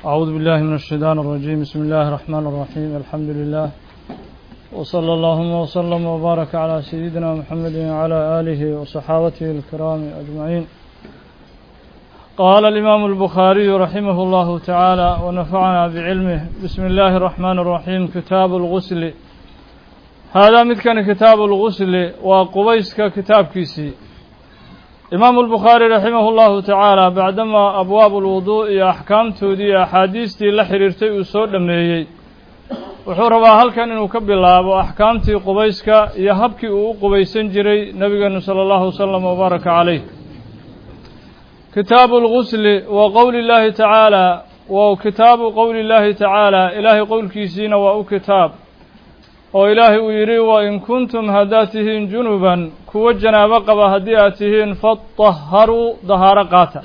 أعوذ بالله من الشيطان الرجيم بسم الله الرحمن الرحيم الحمد لله وصلى اللهم وسلم وبارك على سيدنا محمد وعلى آله وصحابته الكرام أجمعين قال الإمام البخاري رحمه الله تعالى ونفعنا بعلمه بسم الله الرحمن الرحيم كتاب الغسل هذا متكن كتاب الغسل وقبيسك كتاب كيسي إمام البخاري رحمه الله تعالى بعدما أبواب الوضوء يا أحكام تودي أحاديث تي لحريرتي وسود لميي wuxuu rabaa halkan inuu ka bilaabo axkaamtii qubayska iyo habkii uu u qubaysan jiray nebigeenu sala allahu wasalam wabaaraka calayh kitaabu lgusli wa qowli llaahi tacaala wa kitaabu qowli llaahi tacaala ilaahay qowlkiisiina waa u kitaab oo ilaahay uu yidhi wa in kuntum haddaad tihiin junuban kuwo janaabo qaba haddii aad tihiin fatahharuu dahaaro qaata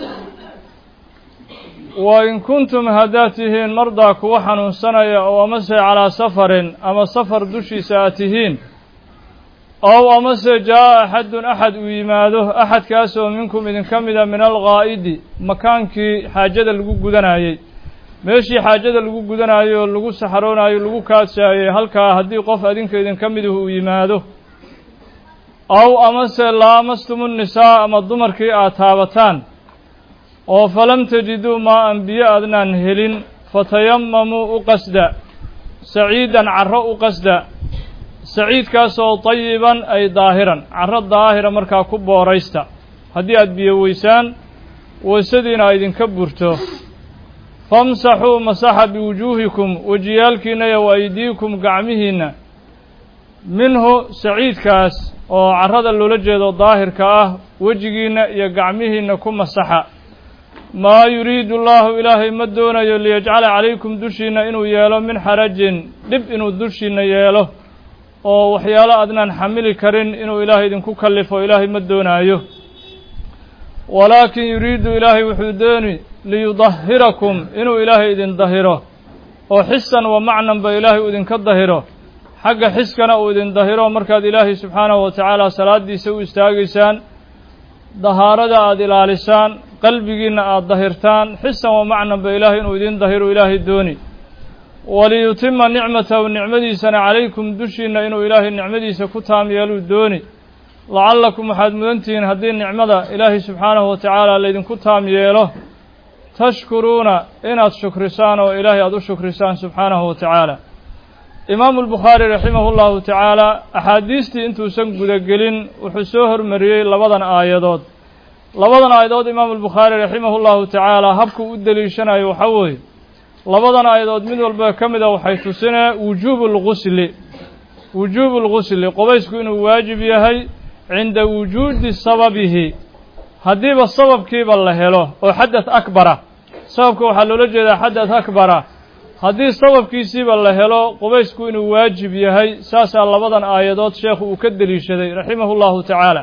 wa in kuntum haddaad tihiin mardaa kuwa xanuunsanaya oo amase calaa safarin ama safar dushiisa aad tihiin ow amase jaa'a axadun axad uu yimaado axadkaasoo minkum idinka mida min alghaa'idi makaankii xaajada lagu gudanayey meeshii xaajada lagu gudanaayo oo lagu saxaroonayo lagu kaadsaayey halkaa haddii qof adinka idinka miduhu uu yimaado ow amase laamastumu nisaa ama dumarkii aad taabataan oo falam tajiduu maa an biyo adnaan helin fatayamamuu u qasda saciidan carro u qasda saciidkaasoo tayiban ay daahiran carro daahira markaa ku booraysta haddii aad biyo weysaan waysadiina a idinka burto famsaxuu masaxa biwujuuhikum wejiyaalkiinna iyo wa aydiikum gacmihiinna minhu saciidkaas oo carrada loola jeedo daahirka ah wejigiinna iyo gacmihiinna ku masaxa maa yuriidu allaahu ilaahay ma doonayo liyajcala calaykum dushiinna inuu yeelo min xarajin dhib inuu dushiinna yeelo oo waxyaalo adnaan xamili karin inuu ilaahay idinku kallifo ilaahay ma doonaayo walaakin yuriidu ilaahay wuxuu dooni liyudahirakum inuu ilaahay idin dahiro oo xisan wa macnanba ilaahay uu idinka dahiro xagga xiskana uu idin dahiro markaad ilaahay subxaanahu wa tacaala salaaddiisa u istaagaysaan dahaarada aada ilaalisaan qalbigiinna aada dahirtaan xisan wa macnanba ilaahay inuu idin dahiro ilaahay dooni waliyutima nicmatahu nicmadiisana calaykum dushiinna inuu ilaahay nicmadiisa ku taam yeeluu dooni lacallakum waxaad mudantihiin haddii nicmada ilaahay subxaanahu wa tacaala laydinku taam yeelo tashkuruuna inaad shukrisaan oo ilaahay aada u shukrisaan subxaanahu wa tacaala imaamu albukhaari raximahu llahu tacaala axaadiistii intuusan gudagelin wuxuu soo hormariyey labadan aayadood labadan aayadood imaamu albukhaari raximahu llahu tacaala habkuu u deliishanayo waxaa weeye labadan aayadood mid walba ka mida waxay tusinee wujuubu lgusli wujuubu lgusli qubaysku inuu waajib yahay cinda wujuudi sababihi haddiiba sababkiiba la helo oo xadath akbara sababka waxaa loola jeedaa xadath akbara haddii sababkiisiiba la helo qubaysku inuu waajib yahay saasaa labadan aayadood sheekhu uu ka deliishaday raximahu llahu tacaala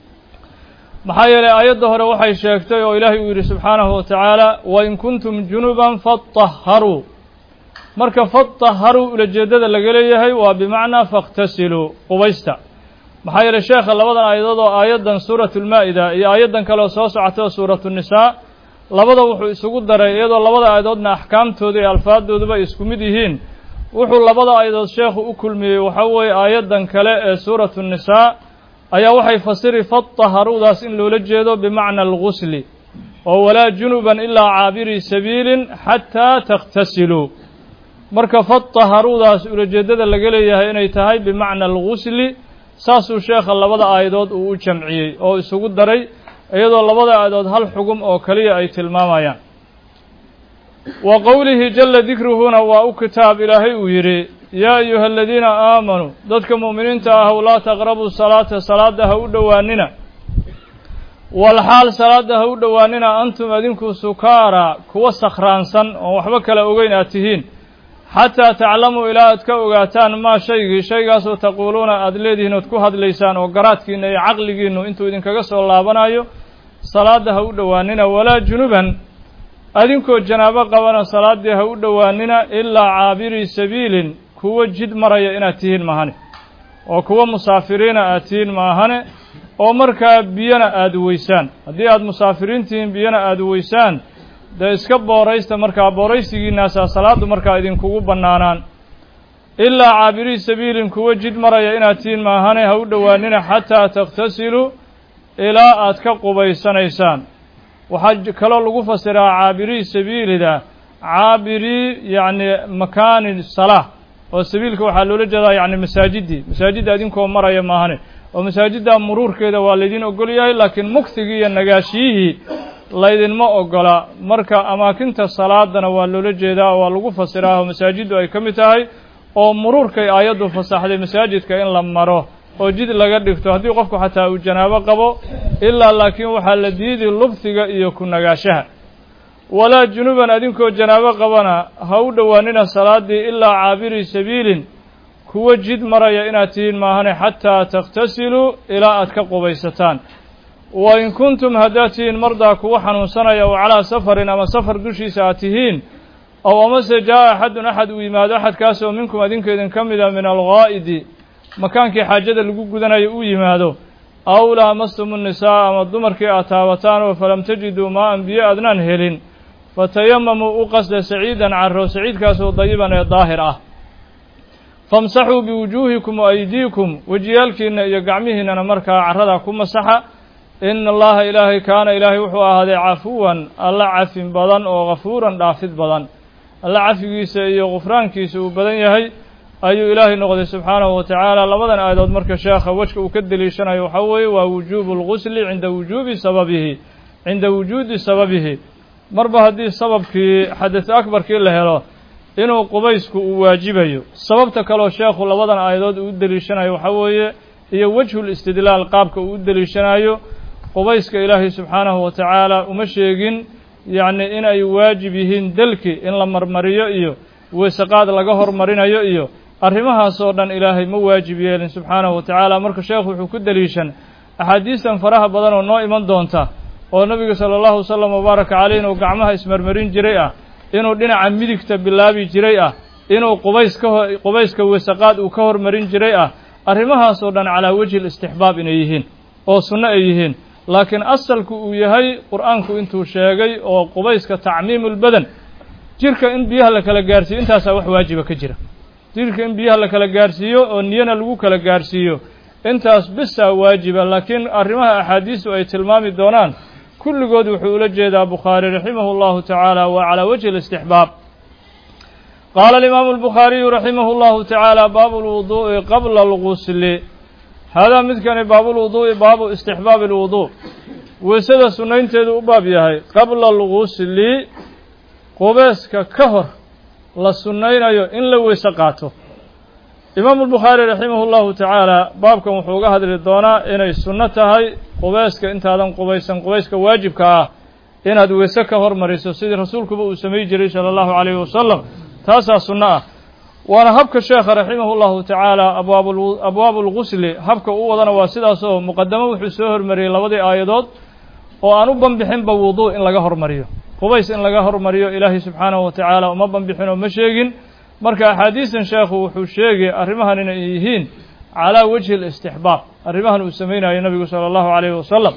maxaa yeelay aayadda hore waxay sheegtay oo ilaahay uu yidhi subxaanahu wa tacaala wain kuntum junuban fatahharuu marka fatahharuu ulajeeddada laga leeyahay waa bimacnaa fakhtasiluu qubaysta maxaa yeelay sheekha labadan aayadood oo aayaddan suuratulmaa'ida iyo aayaddan kale oo soo socota oo suuratunisaa labada wuxuu isugu daray iyadoo labada aayadoodna axkaamtooda iyo alfaadooduba ay isku mid yihiin wuxuu labada aayadood sheekhu u kulmiyey waxaa weeye aayaddan kale ee suuratu nisaa ayaa waxay fasiri fatahharuudaas in loola jeedo bimacna algusli oo walaa junuban ilaa caabirii sabiilin xataa takhtasiluu marka fatahharuudaas ulajeeddada laga leeyahay inay tahay bimacna algusli saasuu sheekha labada aayadood uu u jamciyey oo isugu daray iyadoo labada aayadood hal xugum oo keliya ay tilmaamayaan wa qowlihi jalla dikruhuna waa u kitaab ilaahay uu yidhi yaa ayuha aladiina aamanuu dadka mu'miniinta ahw laa taqrabuu salaata salaadda ha u dhowaanina walxaal salaadda ha u dhowaanina antum adinku sukaara kuwa sakhraansan oon waxba kala ogeyn aad tihiin xataa taclamuu ilaa aad ka ogaataan maa shaygii shaygaasoo taquuluuna aada leedihiin ood ku hadlaysaan oo garaadkiinna iyo caqligiinnu intuu idinkaga soo laabanayo salaadda ha u dhowaanina walaa junuban adinkoo janaabo qabana salaaddii ha u dhowaanina ilaa caabirii sabiilin kuwo jid maraya inaad tihiin maahane oo kuwo musaafiriina aad tihiin maahane oo markaa biyana aada weysaan haddii aada musaafiriin tihiin biyana aada weysaan dee iska booraysta markaa booraysigiinaasaa salaaddu markaa idinkugu bannaanaan ilaa caabirii sabiilin kuwa jid maraya inaad tihiin maahane ha u dhowaanina xataa takhtasiluu ilaa aad ka qubaysanaysaan waxaa kaloo lagu fasiraa caabirii sabiilida caabirii yacni makaani salaa oo sabiilka waxaa loola jeedaa yacni masaajiddii masaajidda idinkoo maraya maahane oo masaajidda muruurkeeda waa laydin ogol yahay laakiin mugtigii iyo nagaashiyihii laydinma ogola marka amaakinta salaadana waa loola jeedaa oo waa lagu fasiraa oo masaajiddu ay ka mid tahay oo muruurkay aayaddu fasaxday masaajidka in la maro oo jid laga dhigto haddii qofku xataa uu janaabo qabo ilaa laakiin waxaa la diidi lubsiga iyo ku nagaashaha walaa junuban adinkoo janaabo qabana ha u dhowaanina salaaddii ilaa caabirii sabiilin kuwa jid maraya inaad tihiin maahane xataa takhtasiluu ilaa aad ka qubaysataan wa in kuntum haddaad tihiin mardaa kuwa xanuunsanaya oo calaa safarin ama safar dushiisa aad tihiin ow amase jaa'a axadun axad uu yimaado axadkaasoo minkum adinka idin ka mida min alghaa'idi makaankii xaajada lagu gudanayo uu yimaado aw laamastumu nisaa ama dumarkii aad taabataan oo falam tajiduu maa'an biyo adnaan helin fatayamamuu u qasda saciidan carro saciidkaasoo dayiban ee daahir ah famsaxuu biwujuuhikum wa aydiikum wejiyaalkiinna iyo gacmihiinnana markaa carradaa ku masaxa ina allaha ilaahay kaana ilaahay wuxuu ahaaday cafuwan alla cafin badan oo ghafuuran dhaafid badan alla cafigiisa iyo gufraankiisa uu badan yahay ayuu ilaahay noqday subxaanahu wa tacaala labadan aayadood marka sheekha wejka uu ka deliishanayo waxaa weeye waa wujuubu lgusli cinda wujuubi sababihi cinda wujuudi sababihi marba haddii sababkii xadis akbarkii la helo inuu qubaysku uu waajibayo sababta kaleo sheekhu labadan aayadood uu u deliishanayo waxaa weeye iyo wejhul istidlaal qaabka uu u deliishanayo qubayska ilaahay subxaanahu wa tacaala uma sheegin yacni in ay waajib yihiin delki in la marmariyo iyo weysaqaad laga hormarinayo iyo arrimahaasoo dhan ilaahay ma waajib yeelin subxaanahu wa tacaala marka sheekhu wuxuu ku deliishan axaadiistan faraha badan oo noo iman doonta oo nebiga sala allahu wasalam wabaaraka caleyh inuu gacmaha ismarmarin jiray ah inuu dhinaca midigta bilaabi jiray ah inuu qubays ka ho qubayska weysaqaad uu ka hormarin jiray ah arrimahaasoo dhan calaa wejhi listixbaab inay yihiin oo sunno ay yihiin laakiin asalku uu yahay qur-aanku intuu sheegay oo qubayska tacmiimulbadan jirka in biyaha la kala gaarsiiyo intaasaa wax waajiba ka jira jirka in biyaha la kala gaarsiiyo oo niyana lagu kala gaarsiiyo intaas bisaa waajiba laakiin arrimaha axaadiistu ay tilmaami doonaan kulligood wuxuu ula jeedaa bukhaari raximahu llahu tacaala waa calaa wajhi alistixbaab qaala alimaamu albukhaariyu raximahu llahu tacaala baabu lwuduu'i qabla algusli haadaa midkani baabulwuduu'i baabu istixbaabi alwuduu weysada sunnaynteedu u baab yahay qabla algusli qubeeska ka hor la sunnaynayo in la weyse qaato imaamu albukhaari raximahu llahu tacaala baabkan wuxuu uga hadli doonaa inay sunno tahay qubayska intaadan qubaysan qubayska waajibka ah inaad weyse ka hormariso sidii rasuulkuba uu samay jiray sala allahu calayhi wasalam taasaa sunno ah waana habka sheekha raximahu llahu tacaala abwaab abwaabu lgusli habka u wadana waa sidaas oo muqadamo wuxuu soo hormariyey labadii aayadood oo aan u banbixinba wuduu in laga hormariyo qubays in laga hormariyo ilaahay subxaanahu wa tacaala uma banbixin oo ma sheegin marka axaadiistan sheekhu wuxuu sheegay arrimahan inay yihiin calaa wajhi alistixbaab arrimahan uu samaynayo nabigu sala allahu calayhi wasalam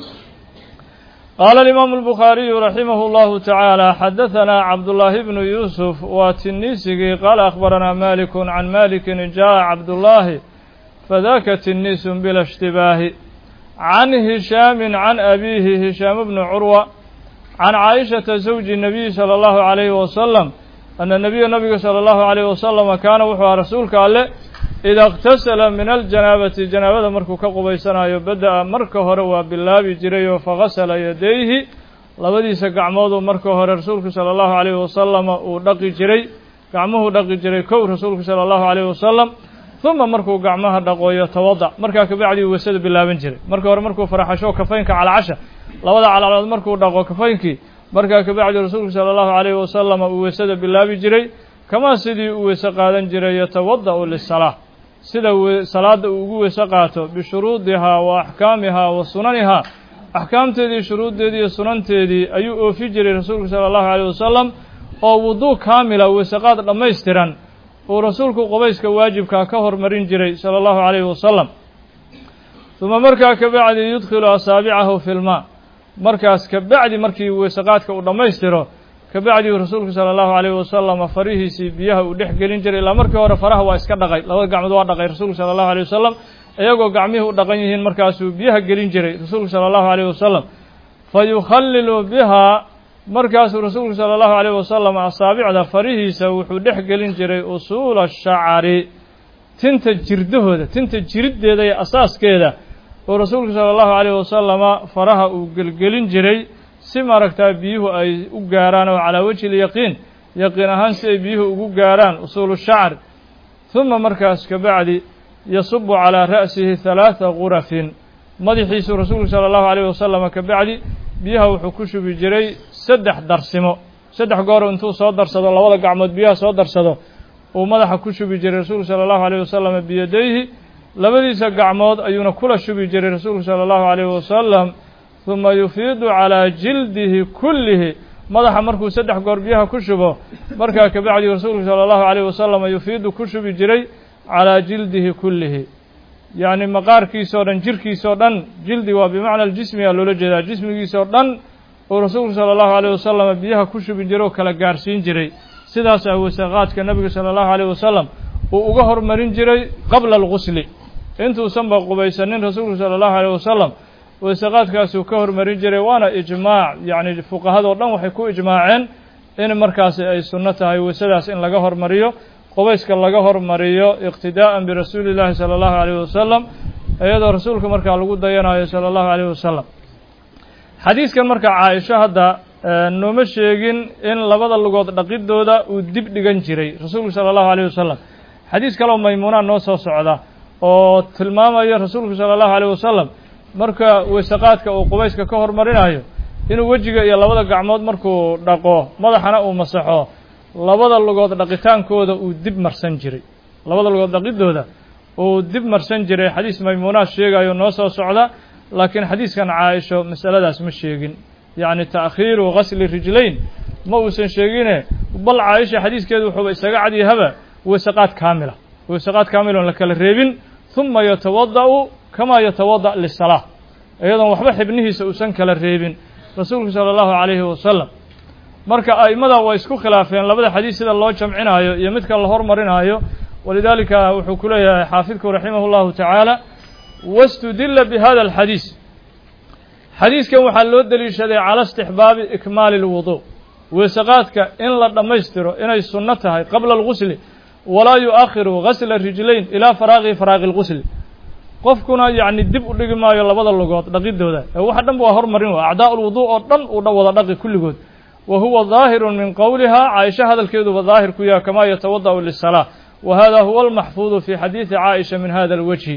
qaala alimaamu albukhaariyu raximahu llahu tacaala xadahanaa cabdullaahi bnu yuusuf waa tiniisigii qaala akhbaranaa malikun can malikin jaa'a cabdullaahi fadaka tiniisun bila ishtibaahi can hishaamin can abiihi hishaam bnu curwa can caaishata zawji nabiyi sala allahu calayhi wasalam ana nabiya nabiga sala allahu calayhi wasalama kaana wuxuu aha rasuulka alle ida اktasala min aljanaabati janaabada markuu ka qubaysanayo bada-a marka hore waa bilaabi jiray oo fagasala yadayhi labadiisa gacmooduu marka hore rasuulku sala allahu calayhi wasalama uu dhaqi jiray gacmuhuu dhaqi jiray kow rasuulku sala allahu calayhi wasalam uma markuu gacmaha dhaqooyo tawadac markaa kabacdii weysada bilaaban jiray marka hore markuu faraxasho kafaynka calacasha labada calacalood markuu dhaqo kafaynkii markaa kabacdi rasuulku sala allahu calayhi wasalama uu weysada bilaabi jiray kamaa sidii uu weyse qaadan jiray yatawada'u lisalaa sida salaadda uu ugu weyse qaato bishuruudihaa wa axkaamihaa wa sunanihaa axkaamteedii shuruuddeedii iyo sunanteedii ayuu oofi jiray rasuulku sala allahu calayh wasalam oo wuduu kaamila weyseqaad dhammaystiran uu rasuulku qubayska waajibkaa ka hormarin jiray sala allahu calayhi wasalam uma markaa kabacdi yudkhilu asaabicahu fi lmaa markaas kabacdi markii weyseqaadka uu dhammaystiro kabacdii rasuulku sala allahu alayhi wasalama farihiisii biyaha uu dhex gelin jiray ilaa markii hore faraha waa iska dhaqay labada gacmood waa dhaqay rasuulku sala allahu alayh wasalam iyagoo gacmihii u dhaqan yihiin markaasuu biyaha gelin jiray rasuulku sala allahu alayh wasalam fa yukhallilu bihaa markaasuu rasuulku sala allahu alayh wasalam asaabicda farihiisa wuxuu dhex gelin jiray usuula shacari tinta jirdahooda tinta jiriddeeda iyo asaaskeeda oo rasuulku sala allahu alayh wasalama faraha uu gelgelin jiray si maaragtaa biyuhu ay u gaaraan oo calaa wejhi lyaqiin yaqiin ahaan si ay biyuhu ugu gaaraan usuulu shacr huma markaas kabacdi yasubu calaa ra'sihi halaatha gurafin madaxiisuu rasuulku sala allahu alayh wasalama kabacdi biyaha wuxuu ku shubi jiray saddex darsimo saddex goor intuu soo darsado labada gacmood biyaha soo darsado uu madaxa ku shubi jiray rasuulku sala allahu alayh wasalama biyadayhi labadiisa gacmood ayuuna kula shubi jiray rasuulku sala allahu alayh wasalam huma yufiidu calaa jildihi kullihi madaxa markuu saddex goor biyaha ku shubo markaa kabacdi rasuulku sala allahu alayh wasalama yufiidu ku shubi jiray calaa jildihi kullihi yacni maqaarkiisao dhan jirkiisao dhan jildi waa bimacna aljismiga loola jeedaa jismigiisao dhan uu rasuulku sala allahu alayh wasalama biyaha ku shubi jiray oo kala gaarhsiin jiray sidaasaa wasaqaadka nebiga sala allahu alayh wasalam uu uga hormarin jiray qabla algusli intuusanba qubaysanin rasuulku sala allahu alayh wasalam wasaqaadkaasuu ka hormarin jiray waana ijmaac yacni fuqahadoo dhan waxay ku ijmaaceen in markaasi ay sunno tahay wasadaas in laga hormariyo qubayska laga hormariyo iqtidaa'an birasuuli llaahi sala allahu alayh wasalam iyadoo rasuulka markaa lagu dayanayo sala allahu alayh wasalam xadiiskan marka caaisho hadda nooma sheegin in labada lugood dhaqidooda uu dib dhigan jiray rasuulku sala allahu alayh wasalam xadiis kaleo maymuunaa noo soo socda oo tilmaamaya rasuulku sala allahu alayh wasalam marka weysaqaadka uu qubayska ka hormarinayo inuu wejiga iyo labada gacmood markuu dhaqo madaxana uu masaxo labada lugood dhaqitaankooda uu dib marsan jiray labada lugood dhaqidooda uu dib marsan jiray xadiis maymuunaad sheegayo noo soo socda laakiin xadiiskan caaisho masaladaas ma sheegin yacni ta'khiiru ghasli rijlayn ma uusan sheegine bal caaisha xadiiskeedu wuxuuba isaga cadyahaba weysaqaad kaamila weysaqaad kaamil oon la kala reebin huma yatawada'u kamaa yatawada' lisalaa iyadoon waxba xibnihiisa uusan kala reebin rasuulku sala allahu calayhi wasalam marka a'immada way isku khilaafeen labada xadiis sida loo jamcinaayo iyo midka la hormarinaayo walidaalika wuxuu ku leeyahay xaafidku raximah llahu tacaala wastudila bi hada alxadiis xadiiskan waxaa loo deliishaday cala istixbaabi ikmaali lwudu weysaqaadka in la dhammaystiro inay sunno tahay qabla algusli walaa yu'akhiru gasla rijlayn ilaa faraaqi faraaqi lgusli qofkuna yacni dib u dhigi maayo labada lugood dhaqidooda ee waxa dhan waa hormarin wa acdaa lwuduu oo dhan uu dhan wada dhaqi kulligood wa huwa daahirun min qowlihaa caaisha hadalkeeduba daahir ku yaha kamaa yatawada'u lisalaa wa hada huwa almaxfuudu fi xadiidi caaisha min hada alwajhi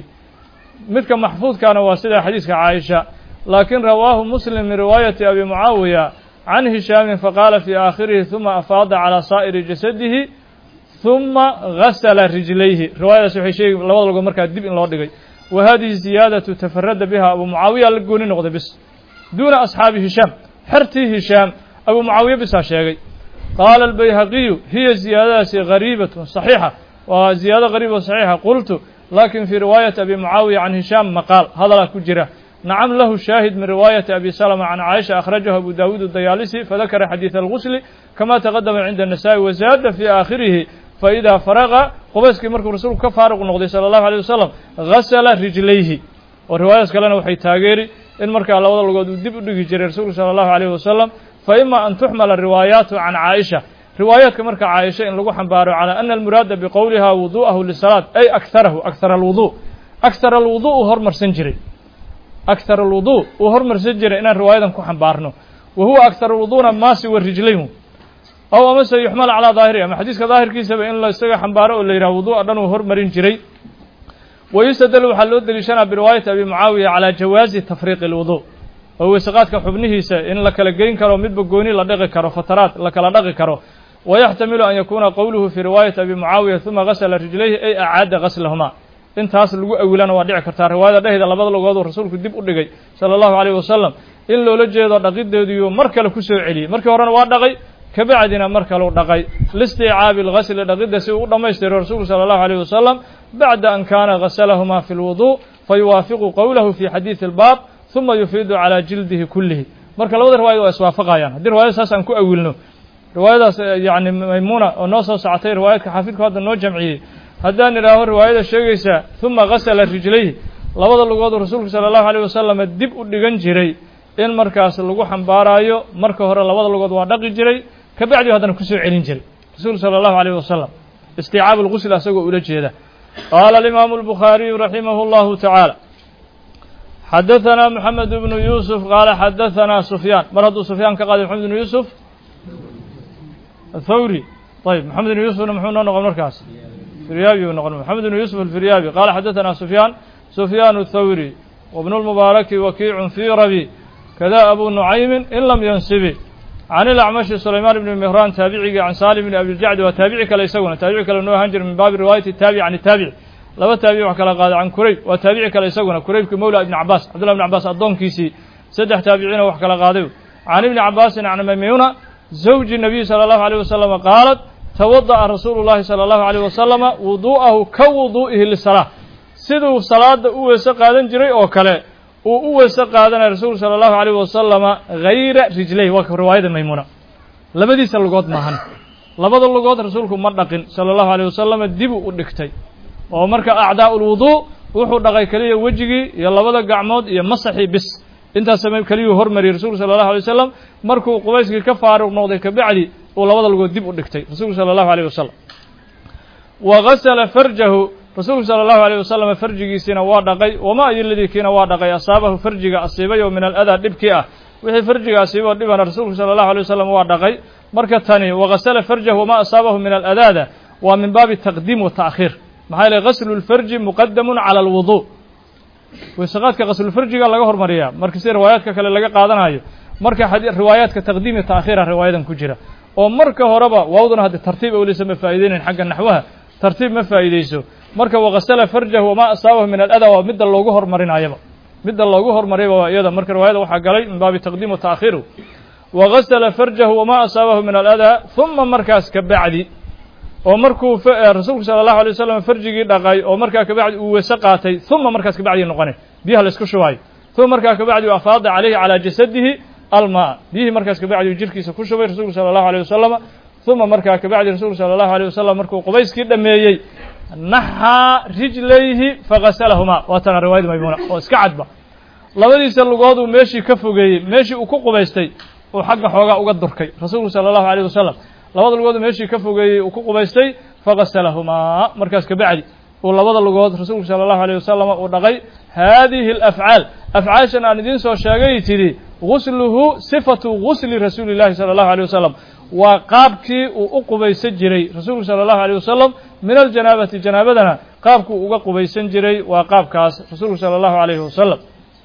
midka maxfuudkaana waa sida xadiiska caaisha laakiin rawaahu muslim min riwaayati abi mucaawiya can hishaamin faqaala fii aakhirihi huma afaada calaa saa'iri jasadihi huma gasala rijlayhi riwaayadaas waxay sheegi labada lugood markaa dib in loo dhigay wa hadihi ziyaadatu tafarada biha abu mucaawiya la gooni noqday bis duuna asxaabi hishaam xertii hishaam abu mucaawiya bisaa sheegay qaala albayhaqiyu hiya ziyaadadaasi gariibatun saxiixa waa ziyaado gariib oo saxiixa qultu lakin fii riwaayati abi mucaawiya can hishaam maqaal hadalaa ku jira nacam lahu shaahid min riwaayati abi salama can caaisha akhrajahu abu daawuud adayaalisi fadakara xadiida algusli kama taqadama cinda الnasa'i wazaada fii aakhirihi faidaa faraqa qubayskii markuu rasuulku ka faaruq noqday sala allahu alيyه wasalam gasala rijlayhi oo riwaayadaas kalena waxay taageeri in markaa labada lugood uu dib u dhigi jiray rasuulku salى allahu عalيyه wasalam faima an tuxmala riwaayaatu can caaisha riwaayaadka marka caaisha in lagu xambaaro calى ana almuraada biqowliha wudu'ahu lisalaat ay akharahu akhar alwudu akhar alwudu uu hormarsan jiray akhar alwudu uu hormarsan jiray inaan riwaayadan ku xambaarno wa huwa akhar alwuduna maasi wa rijlayn aw amase yuxmal calaa daahiri ama xadiiska daahirkiisaba in la isaga xambaaro oo la yidhaha wuduu'a dhan uu hormarin jiray wa yustadal waxaa loo deliishanaa biriwaayati abi mucaawiya calaa jawaazi tafriiqi alwudu oo weysaqaadka xubnihiisa in la kala geyn karo midba gooni la dhaqi karo fataraad la kala dhaqi karo wayaxtamilu an yakuuna qowluhu fii riwaayati abi mucaawiya huma gasla rijlayhi ay acaada gaslahuma intaas lagu awilana waa dhici kartaa riwaayada dhehda labada lugood uu rasuulku dib u dhigay sala allahu alayh wasalam in loola jeedo dhaqideediiyo mar kale ku soo celiyey markii horena waa dhaqay kabacdina mar kaleu dhaqay liisticaabi algasli dhaqidda si uu u dhammaystiro rasuulku sala allahu alayh wasalam bacda an kaana gasalahuma fi lwudu fayuwaafiqu qowlahu fi xadiidi albaab huma yufiidu calaa jildihi kullihi marka labada riwaayad waa iswaafaqayaan haddii riwaayada saas aan ku awilno riwaayadaas yani maymuuna oo noo soo socotay riwaayadka xaafidku hadda noo jamciyey haddaan idhaaho riwaayada sheegaysa huma gasala rijlayhi labada lugooduu rasuulku sala allahu alayh wasalam dib u dhigan jiray in markaas lagu xambaaraayo marka hore labada lugood waa dhaqi jiray kabacdi haddana kusoo celin jiray rasuulku sala allahu alayh wasalam istiicaabu lgusl asagoo ula jeeda qaala alimaamu albukhaariyu raximah llahu tacaala xadaثana moxamed bnu yuusuf qaala xadaثana sufyaan mar hadduu sufyaan ka qaaday moxamed bnu yuusuf athawri ayb moxamed bnu yuusufna muxuu noo noqon markaas firyaabi uu noqon moxamed bnu yuusuf alfiryaabi qaala xadaثana sufyaan sufyaan الthawri wbnu lmubaaraki wakiicun fii rabi kada abu nucaymin in lam yansibi can ilacmashi sulaymaan ibni mihraan taabicigii can saalim bni abijacdi waa taabici kale isaguna taabici kale noo ahaan jira min baabi riwaayati taabic can taabici laba taabici wax kala qaaday can kurayb waa taabici kale isaguna kuraybki mawla ibni cabaas cabdullah ibni cabaas addoonkiisii saddex taabiciina wax kala qaaday can ibni cabaasin can maymuna zawji nabiy sala allahu alayh wasalama qaalat tawada'a rasuulu llahi sala allahu alayh wasalama wuduu'ahu ka wuduu'ihi lisalaa siduu salaada u weese qaadan jiray oo kale uu u weese qaadanaya rasuulku sala allahu alayh wasalama hayra rijlayh waa riwaayada maymuna labadiisa lugood maahan labada lugood rasuulku ma dhaqin sala allahu alayh wasalama dibuu u dhigtay oo marka acdaa'u lwuduu wuxuu dhaqay keliya wejigii iyo labada gacmood iyo masaxii bis intaas keliyuu hormariyey rasuulku sala allahu alay wasalam markuu qubayskii ka faaruq noqday kabacdi uu labada lugood dib u dhigtay rasuulku sala allahu alayh wasalam wa gasala farjahu rasuulku sala allahu alayh wasalam farjigiisiina waa dhaqay wama ayoladii kiina waa dhaqay asaabahu farjiga asiibay oo min aladaa dhibkii ah wixii farjiga asiibay oo dhibana rasuulku sala allahu alay wasalam waa dhaqay marka tani wagasala farjahu wama asaabahu min aladaada waa min baabi taqdiim wa ta'khiir maxaa yeele gaslu lfarji muqadamun cala alwuduu weysaqaadka gaslulfarjiga laga hormariyaa marka sida riwaayaadka kale laga qaadanayo marka riwaayaadka taqdiim iyo ta'khiira riwaayadan ku jira oo marka horeba waawduna hadde tartiib awleysa ma faa'iideynayn xagga naxwaha tartiib ma faa'iideyso marka wagasala farjahu wamaa asaabahu min aladaa waa midda loogu hormarinayaba midda loogu hormariyaba waa iyada marka riwaayada waxaa galay min baabi taqdiim wa ta'khiiru wagasala farjahu wamaa asaabahu min aladaa huma markaas ka bacdi oo markuu rasuulku sala allahu alay wasalam farjigii dhaqay oo markaa kabacdi uu wese qaatay uma markaas kabacdi noqone biyaha la isku shubaayo uma markaa kabacdi u afaada calayhi calaa jasadihi almaa biyihii markaas kabacdi uu jirkiisa ku shubay rasuulku sala allahu alيh wasalama uma markaa kabacdi rasuulku sala allahu alيh wasalam markuu qubayskii dhameeyey naxaa rijlayhi fagaslahumaa waa tana riwaayada maymuna oo iska cadba labadiisa lugooduu meeshii ka fogeeyey meeshii uu ku qubaystay uu xagga xoogaa uga durkay rasuulku sala allahu alيh wasalam labada lugood meeshii ka fogeeyey uu ku qubaystay fagaslahumaa markaas kabacdi uu labada lugood rasuulku sala allahu alيh wasalam uu dhaqay haadihi alafcaal afcaashan aan idiin soo sheegay tidhi gusluhu sifatu gusli rasuuli llahi sala allahu alيh wasalam waa qaabkii uu u qubaysan jiray rasuulku sala allahu alيh wasalam min aljanaabati janaabadana qaabkuu uga qubaysan jiray waa qaabkaas rasuulku sala allahu alayhi wasalam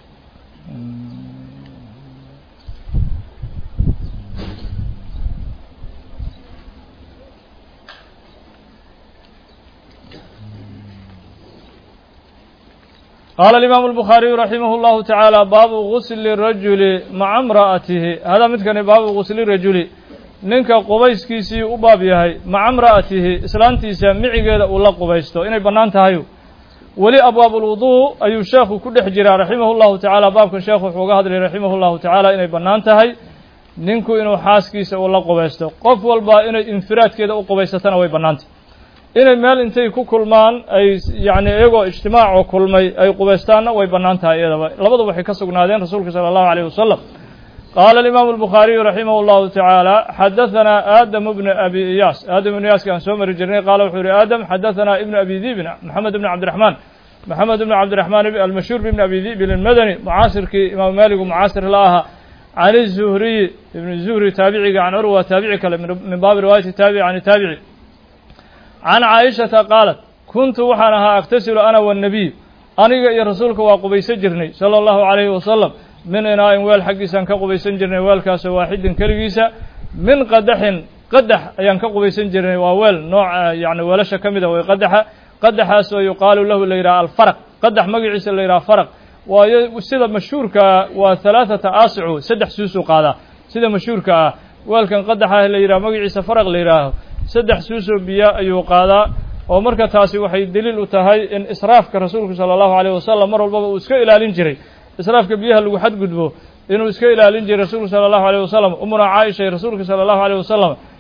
qaala alimaamu albukhaariyu raximah اllahu tacaala baabu gusli rajuli maca imra'atihi hada midkani baabu gusli rajuli ninka qubayskiisii u baab yahay maca imra'atihi islaantiisa micigeeda uu la qubaysto inay bannaan tahayu weli abwaab ulwuduu ayuu sheekhu ku dhex jiraa raximah llahu tacaala baabkan sheekhu wuxuu uga hadlayay raximah llahu tacaala inay bannaan tahay ninku inuu xaaskiisa uu la qubaysto qof walba inay infiraadkeeda u qubaysatana way bannaantah inay meel intay ku kulmaan ay yacni iyagoo ijtimaacoo kulmay ay qubaystaanna way bannaan tahay iyadaba labadu waxay ka sugnaadeen rasuulka sala allahu alayh wasalam qaala alimaamu albukhaariyu raximah allahu tacaala xadahanaa aadamu bnu abi iyaas aadam ibnu iyaaska aan soo mari jirnay qaala wuxuu yihi aadam xadahanaa ibnu abi dibin maxamed ibnu cabdiraxmaan maxamed ibnu cabdiraxmaan almashhuur bibni abi dibin almadani mucaasirkii imaamu maaligu mucaasir la ahaa can izuhriyi ibn zuhri taabiciga can curwa taabici kale min baabi riwaayati taabici can taabici can caaishata qaalat kuntu waxaan ahaa aktasilu ana wannabiy aniga iyo rasuulka waa qubaysan jirnay sala allahu calayhi wasalam min inaa'in weel xaggiisaan ka qubaysan jirnay weelkaasoo waaxidin keligiisa min qadaxin qadax ayaan ka qubaysan jirnay waa weel nooca yacni weelasha ka mida way qadaxa qadaxaasoo yuqaalu lahu la yidhaha alfaraq qadax magaciisa la yidhaha faraq waayo sida mashhuurka waa halaathata aasicu saddex suusuu qaadaa sida mashhuurka ah weelkan qadaxa la yidhaha magaciisa faraq la yidhaaho saddex suusoo biyo ayuu qaadaa oo marka taasi waxay deliil u tahay in israafka rasuulku sala allahu alayh wasalam mar walbaba uu iska ilaalin jiray israafka biyaha lagu xadgudbo inuu iska ilaalin jiray rasuulku sala allahu alayh wasalam umuna caaisha iyo rasuulka sala allahu alayh wasalam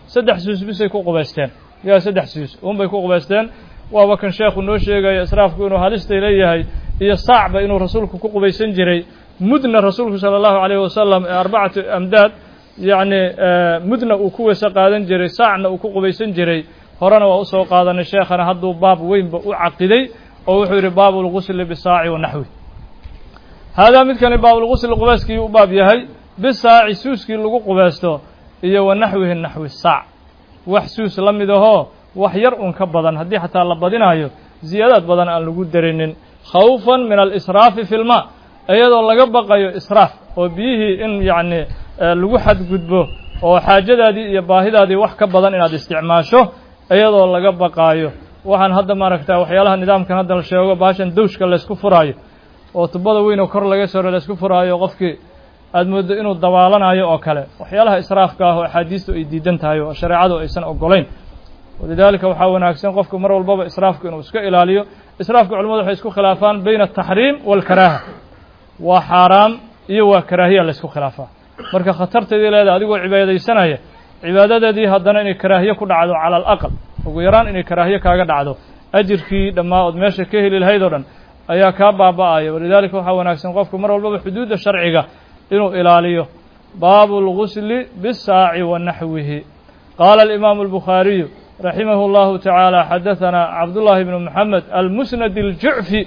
saddex suus bisay ku qubaysteen yaa saddex suus unbay ku qubaysteen waaba kan sheekhu noo sheegaya israafku inuu halistay leeyahay iyo saacba inuu rasuulku ku qubaysan jiray mudna rasuulku sala allahu calayhi wasalam ee arbacatu amdaad yacni mudna uu ku weyse qaadan jiray saacna uu ku qubaysan jiray horena waa usoo qaadanay sheekhana hadduu baab weynba u caqiday oo wuxuu yidhi baabu lgusli bisaaci wa naxwi haadaa midkani baabulgusli qubayskii u baab yahay bisaaci suuskii lagu qubaysto iyo wa naxwihi naxwi saac wax suus la mid ahoo wax yar un ka badan haddii xataa la badinaayo ziyaadaad badan aan lagu darinin khawfan min alisraafi fi lmaa iyadoo laga baqayo israaf oo biyihii in yacni lagu xadgudbo oo xaajadaadii iyo baahidaadii wax ka badan inaad isticmaasho iyadoo laga baqaayo waxaan hadda maaragta waxyaalaha nidaamkan hadda la sheego baashan dawshka laysku furaayo oo tubada weyn oo kor laga soro laysku furaayo qofkii aad mooddo inuu dabaalanayo oo kale waxyaalaha israafka ah oo axaadiistu ay diidan tahay oo shareecadu aysan ogolayn walidaalika waxaa wanaagsan qofku mar walbaba israafku inuu iska ilaaliyo israafka culamadu waxay isku khilaafaan bayna ataxriim waalkaraaha waa xaaraam iyo waa karaahiya laysku khilaafaa marka khatarteedii leedahay adigoo cibaadaysanaya cibaadadeedii haddana inay karaahiye ku dhacdo cala alaqal ugu yaraan inay karaahiye kaaga dhacdo ajirkii dhammaa ood meesha ka heli lahayd oo dhan ayaa kaa baaba'aya walidaalika waxaa wanaagsan qofku mar walbaba xuduudda sharciga inuu ilaaliyo baabu اlgusli bisaaci wa naxwihi qaala alimaamu albukhaariyu raximahu اllahu tacaala xadaثana cabdullahi bnu moxamed almusnad اljucfi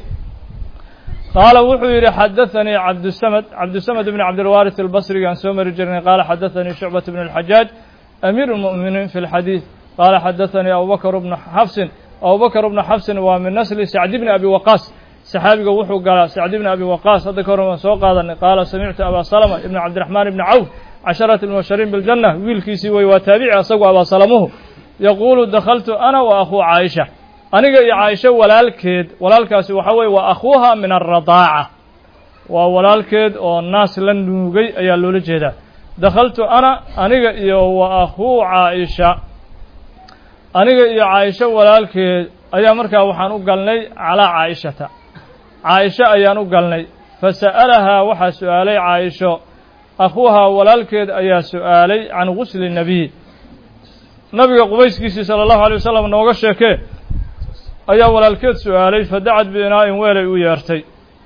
qaala wuxuu yidhi xadaثanii cabdusamd cabdusamd bn cabdilwaariث albasriga aan soo mari jirnay qaala xadaثanii shucbaة bn اlxajaaj amiir اlmu'miniin fi اlxadiiث qaala xadaثanii abubakr bnu xafsin abubakr bnu xafsin waa min nasli sacdi bni abi waqaas saxaabiga wuxuu galaa sacdi bni abi waqaas hadda ka hor waan soo qaadanay qaala samictu abaa salama ibn cabdiraxmaan ibni cawf casharati lmubashariin biاljanna wiilkiisii wey waa taabici asagu abaa salamuhu yaquulu dakhaltu ana wa akhuu caaisha aniga iyo caaisho walaalkeed walaalkaasi waxaa weye waa akhuuha min alradaaca waa walaalkeed oo naas la nuugay ayaa loola jeedaa dakhaltu ana aniga iyo wa akhuu caaisha aniga iyo caaisho walaalkeed ayaa markaa waxaan u galnay calaa caa'ishata caaisho ayaan u galnay fasa'alahaa waxaa su'aalay caaisho akhuuhaa walaalkeed ayaa su'aalay can gusli nebiy nabiga qubayskiisii sala allahu alay wasalam nooga sheekee ayaa walaalkeed su'aalay fadacad biinaa'in weelay u yeertay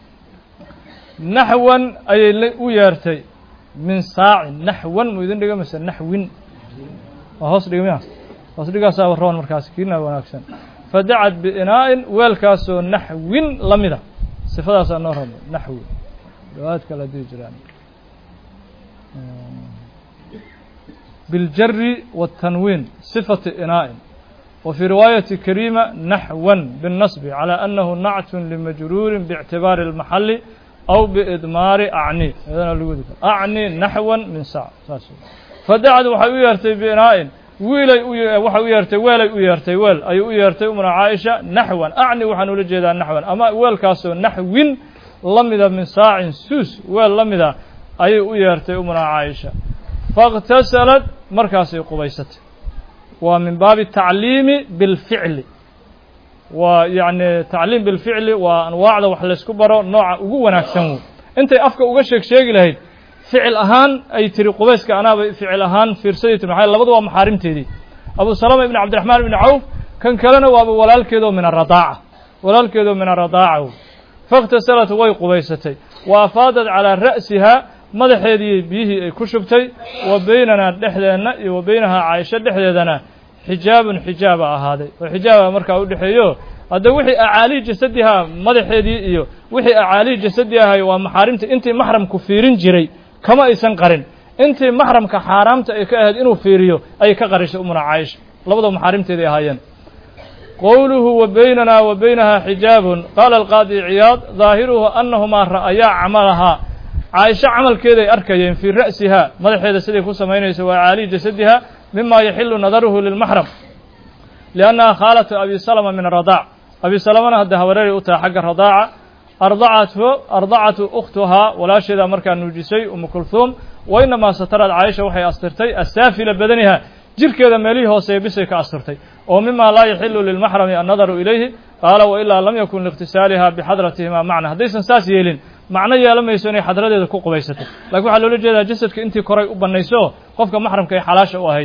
naxwan ayay u yeertay min saacin naxwan mu idin dhiga mise naxwin waa hoos dhigmiya hoos dhigaasaa roon markaas kiina wanaagsan fadacad biinaa'in weelkaasoo naxwin la mida sifadaasaa noo rabo naxwi dhawaad kala dii jiraan biاljari wالtanwiin sifati inaa'in wa fii riwaayati kariima naxwan biالnasbi calى annahu nactun limajruurin biاctibaari اlmaxali aw biidmaari acni iyadana lagu wadi karo acni naxwan min sac saas fadacad waxay u yeertay biinaa'in wiilay waxay u yeertay weelay u yeertay weel ayay u yeertay umuna caaisha naxwan acni waxaan ula jeedaa naxwan ama weelkaasoo naxwin la mida min saacin suus weel la mida ayay u yeertay umuna caaisha faاktasalad markaasay qubaysatay waa min baabi tacliimi biاlficli waa yacni tacliim bilficli waa anwaacda wax laysku baro nooca ugu wanaagsan wey intay afka uga sheeg sheegi lahayd ficil ahaan ay tiri qubayska anaaba ficil ahaan fiirsaday tiri maxaa labadu waa maxaarimteedii abu salama ibn cabdiraxmaan ibni cawf kan kalena waaba walaalkeedoo min aradaaca walaalkeedoo min aradaaca wey faاktasalat way qubaysatay wa afaadad calaa ra'sihaa madaxeedii biyihii ay ku shubtay wa beynanaa dhexdeenna iyo wa beynahaa caaisho dhexdeedana xijaabun xijaaba ahaaday oo xijaaba markaa u dhexeeyo hadda wixii acaalii jasadihaa madaxeedii iyo wixii acaalii jasadi ahay waa maxaarimta intii maxramku fiirin jiray kama aysan qarin intii maxramka xaaraamta ay ka ahayd inuu fiiriyo ayay ka qarishay umuna caaisha labadaba maxaarimteeday ahaayeen qowluhu wa beynanaa wa beynahaa xijaabun qaala alqaadi ciyaad daahiruhu annahumaa ra'ayaa camalahaa caaisho camalkeeday arkayeen fii ra'sihaa madaxeeda siday ku samaynayso waa caaliyi jasadiha mima yaxilu nadaruhu lilmaxram liannaha khaalatu abi salama min aradaac abi salamana hadda habareeray u tahay xagga radaaca ardacatu ardacatu ukhtuhaa walaasheedaa markaa nuujisay umu kulhuum wa inamaa satarad caaisha waxay astirtay asaafila badaniha jirkeeda meelihii hooseeya bisay ka asturtay oo mima laa yaxilu lilmaxrami annadaru ilayhi qaala wailaa lam yakun liikhtisaaliha bixadratihima macna haddaysan saas yeelin macno yeela mayso inay xadradeeda ku qubaysato lakiin waxaa loola jeedaa jasadka intii koray u bannayso qofka maxramka ay xalaasha u ahayd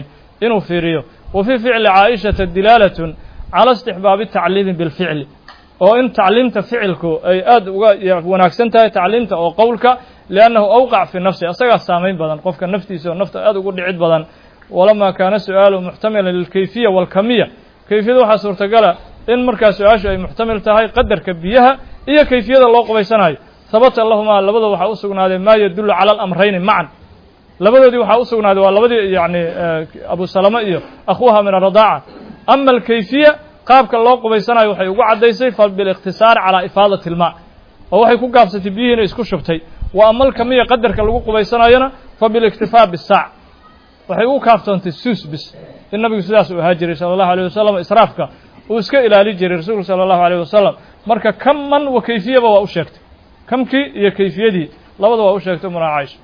inuu fiiriyo wa fii ficli caaishata dilaalatun cala istixbaabi tacliimi bilficli oo in tacliimta ficilku ay aad uga wanaagsan tahay tacliimta oo qowlka liannahu awqac fi nafsi asagaa saamayn badan qofka naftiisa oo nafta aad ugu dhicid badan walamaa kaana su-aalu muxtamilan lilkayfiya walkamiya kayfiyada waxaa suurtagala in markaa su-aashu ay muxtamil tahay qadarka biyaha iyo kayfiyada loo qubaysanayo habata lahumaa labada waxaa u sugnaaday maa yadullu cala alamrayni macan labadoodii waxaa u sugnaaday waa labadii yani abu salama iyo akhuuha min aradaaca ama alkayfiya qaabka loo qubaysanayo waxay ugu caddaysay fa bilikhtisaari calaa ifaadati ilmaa oo waxay ku gaabsatay biyihiina isku shubtay wa ama alkamiya qadarka lagu qubaysanayona fa biliktifaa bisaac waxay ugu kaaftoontay suus bis in nabigu sidaas uu ahaa jiray sala allahu alayh wasalam israafka uu iska ilaali jiray rasuulku sala allahu alayh wasalam marka kaman wa kayfiyaba waa u sheegtay kamkii iyo kayfiyadii labada waa u sheegtay umuna caaisha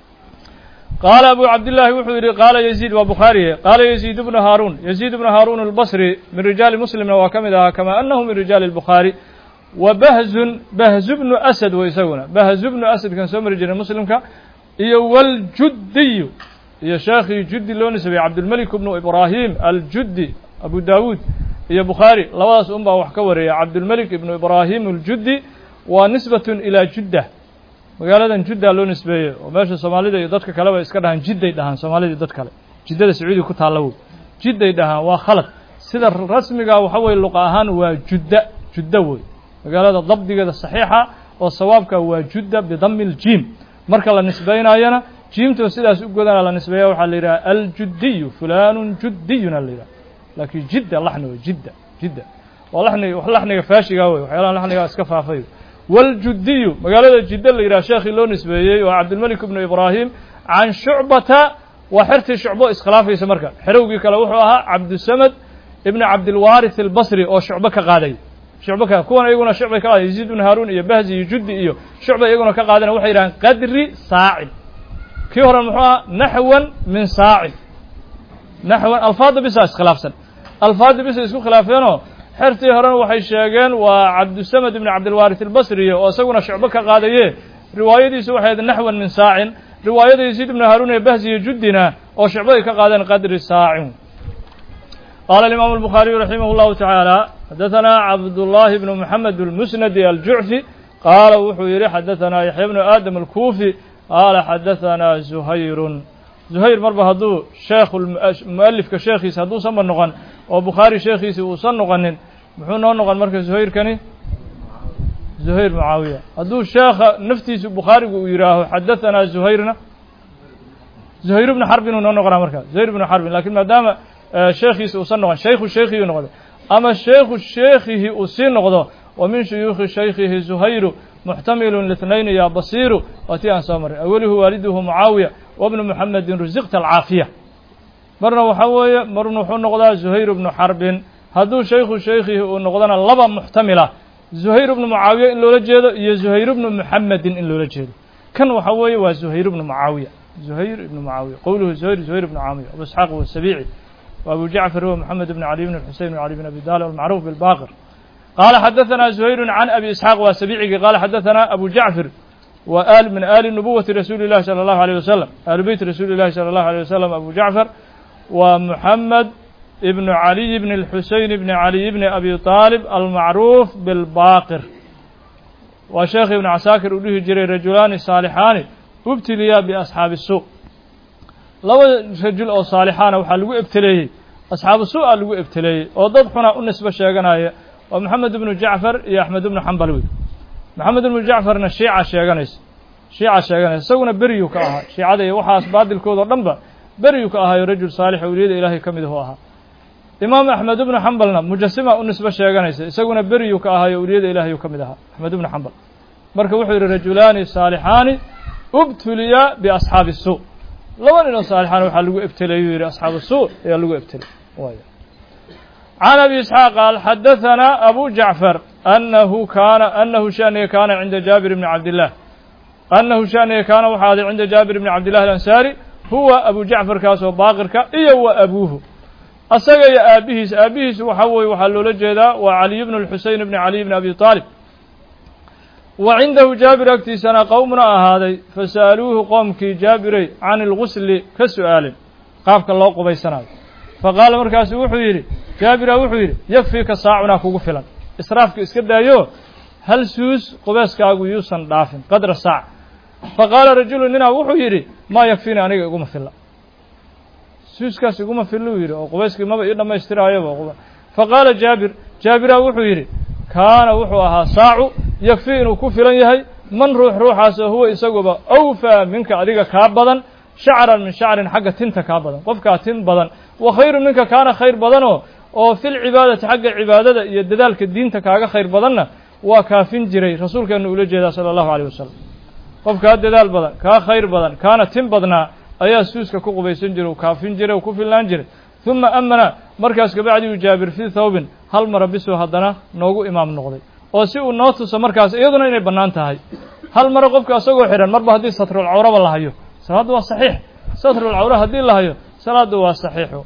qaala abu cabdillaahi wuxuu yidhi qaala yaziid waa bukhaariye qaala yaziid bnu haaruun yaziid bnu haaruun albasri min rijaali muslimna waa ka mid ahaa kamaa annahu min rijaali albukhaari wa bahzun bahzu bnu asad wa isaguna bahzu bnu asadkan soo mari jiray muslimka iyo waljuddiyu iyo sheekhii juddi loo nisbeeyey cabdulmelik bnu ibraahim aljuddi abu daawuud iyo bukhaari labadaas un baa wax ka wareeya cabdulmelik ibnu ibraahim aljuddi waa nisbatun ilaa judda magaaladan judda loo nisbeeyey oo meesha soomaalida iyo dadka kaleba iska dhahaan jidday dhahaan soomaalida dad kale jiddada sacuudiga ku taalla woy jidday dhahaan waa khalad sida rasmiga waxa weye luqa ahaan waa judda judda wey magaalada dabdigeeda saxiixa oo sawaabka waa judda bidami ljiim marka la nisbaynayana jiimtoo sidaas u godana la nisbeeya waxaa la yidhaha aljudiyu fulanun juddiyuna la yidhaha laakiin jidda laxni wey jidda jidda waa laxni wax laxniga faashiga wey waxyaalaha laxniga iska faafay wاljudiyu magaalada jidda la yidhaha sheekhii loo nisbeeyey oo cabdilmelik ibnu ibraahim can shucbata waa xertii shucbo iskhilaafaysa marka xerowgii kale wuxuu ahaa cabdusamad ibni cabdilwaarith albasri oo shucbo ka qaaday shucbo ka kuwan iyaguna shucbay ka qaaday yaziid ibnu haaruun iyo bahzi iyo juddi iyo shucba iyaguna ka qaadana waxay yidhahaan qadri saacin kii hore muxuu ahaa naxwan min saacin naxwan alfaada bisa iskhilaafsan alfaada bisa isku khilaafeenoo xertii horena waxay sheegeen waa cabdusamad ibni cabdilwaarith albasriye oo isaguna shucbo ka qaadaye riwaayadiisu waxay ahayd naxwan min saacin riwaayada yaziid ibnu haaruun ee bahzi iyo juddina oo shucbo ay ka qaadeen qadri saacin qaala alimaamu albukhaariyu raximah llahu tacaala xadaثana cabdullaahi bnu moxamed almusnadi aljucfi qaala wuxuu yidhi xadaثanaa yaxya bnu aadam alkuufi qaala xadaثanaa zuhayrun zuhayr marba hadduu sheekh mualifka sheekhiisa hadduusanba noqon oo bukhaari sheekhiisi uusan noqonin muxuu noo noqon marka zuhayrkani zuhayr mucaawiya hadduu sheekha naftiisu bukhaarigu uu yidhaaho xadaثanaa zuhayrna zuhayr bnu xarbin uu noo noqonaa marka zuhayr bnu xarbin lakin maadaama sheekhiisi uusan noqon shaykhu shaykhiyu noqday ama shaykhu sheekhihi uu sii noqdo wa min shuyuukhi shaykhihi zuhayru muxtamilu lithnayni ya basiiru waa tii aan soo maray awelihu waaliduhu mucaawiya wabnu muxamedin rusiqta alcaafiya marna waxaa weeye marna wuxuu noqdaa zuhayr bnu xarbin hadduu shaykhu shaykhihi uu noqdona laba muxtamila zuhayr bnu mucaawiya in loola jeedo iyo zuhayr bnu muxamedin in loola jeedo kan waxaa weeye waa zuhayr bnu mucaawiya zuhayr ibnu mucaawiya qowluhu zuhayr zuhayr bnu caamiya abu isxaaq wasabiici وأبو جعفر هو محمد بن علي بن الحسين بن علي بن أبي طالب المعروف بالباقر قال حدثنا زهير عن أبي إسحاق وسبيعي قال حدثنا أبو جعفر وآل من آل نبوة رسول الله صلى الله عليه وسلم آل بيت رسول الله صلى الله عليه وسلم أبو جعفر ومحمد ابن علي بن الحسين بن علي بن أبي طالب المعروف بالباقر وشيخ ابن عساكر أوليه جري رجلان صالحان ابتليا بأصحاب السوق laba rajul oo saalixaana waxaa lagu ebteleeyey asxaabu su-a lagu ebteleeyey oo dad xuna u nisbo sheeganaya waa maxamed ibnu jacfar iyo axmed ibnu xambal wey maxamed ibnu jacfarna shiica sheeganaysa shiica sheeganaysa isaguna beriyu ka ahaa shiicada iyo waxaas baadilkoodao dhanba beriyu ka ahaayo rajul saalix awliyada ilaahay ka mid ahu ahaa imaam axmed ibnu xambalna mujasima u nisbo sheeganaysa isaguna beriyu ka ahaayo awliyada ilaahay ka mid ahaa axmed ibnu xambal marka wuxuu yidhi rajulaani saalixaani ubtuliya biasxaabi su laba nin oo saalixaan waxaa lagu ebteleeyuu yidhi asxaabu suu ayaa lagu ebteley can abi isxaaq qaal xadaثanaa abu jacfar anahu kaana anahu shaniga kaana cinda jaabir bni cabdillaah anahu shaniga kaana waxaa aday cinda jaabir bni cabdillahi alansaari huwa abu jacfarkaasoo baaqirka iyo wa abuuhu asaga iyo aabihiis aabihiis waxa weye waxaa loola jeedaa waa caliy bnu lxuseyn bni caliy bni abi aalib wa cindahu jaabir agtiisana qowmna ahaaday fasa'aluuhu qoomkii jaabirey can ilgusli ka su'aalin qaabka loo qubaysanayo faqaala markaasu wuxuu yidhi jaabira wuxuu yidhi yakfiika saacunaa kugu filan israafka iska daayo hal suus qubeyskaagu yuusan dhaafin qadra saac faqaala rajulu ninaa wuxuu yidhi maa yakfiini aniga iguma filla suuskaas iguma filluu yidhi oo qubeyskii maba ii dhammaystiraayoba faqaala jaabir jaabira wuxuu yidhi kaana wuxuu ahaa saacu yakfii inuu ku filan yahay man ruux ruuxaasoo huwa isaguba awfaa minka adiga kaa badan shacran min shacrin xagga tinta kaa badan qofkaa tin badan wa khayru minka kaana khayr badanoo oo fil cibaadati xagga cibaadada iyo dadaalka diinta kaaga khayr badanna waa kaafin jiray rasuulkeenu ula jeedaa sala allahu aleyh wasalam qofkaa dadaal badan kaa khayr badan kaana tin badnaa ayaa suuska ku qubaysan jiray u kaafin jiray u ku filnaan jiray uma amana markaas kabacdiu jaabir fii thawbin hal mara bisuu haddana noogu imaam noqday oo si uu noo tuso markaas iyaduna inay bannaan tahay hal mare qofka isagoo xidhan marba haddii satrulcawraba la hayo salaaddu waa saxiix satrulcawra haddii la hayo salaaddu waa saxiixu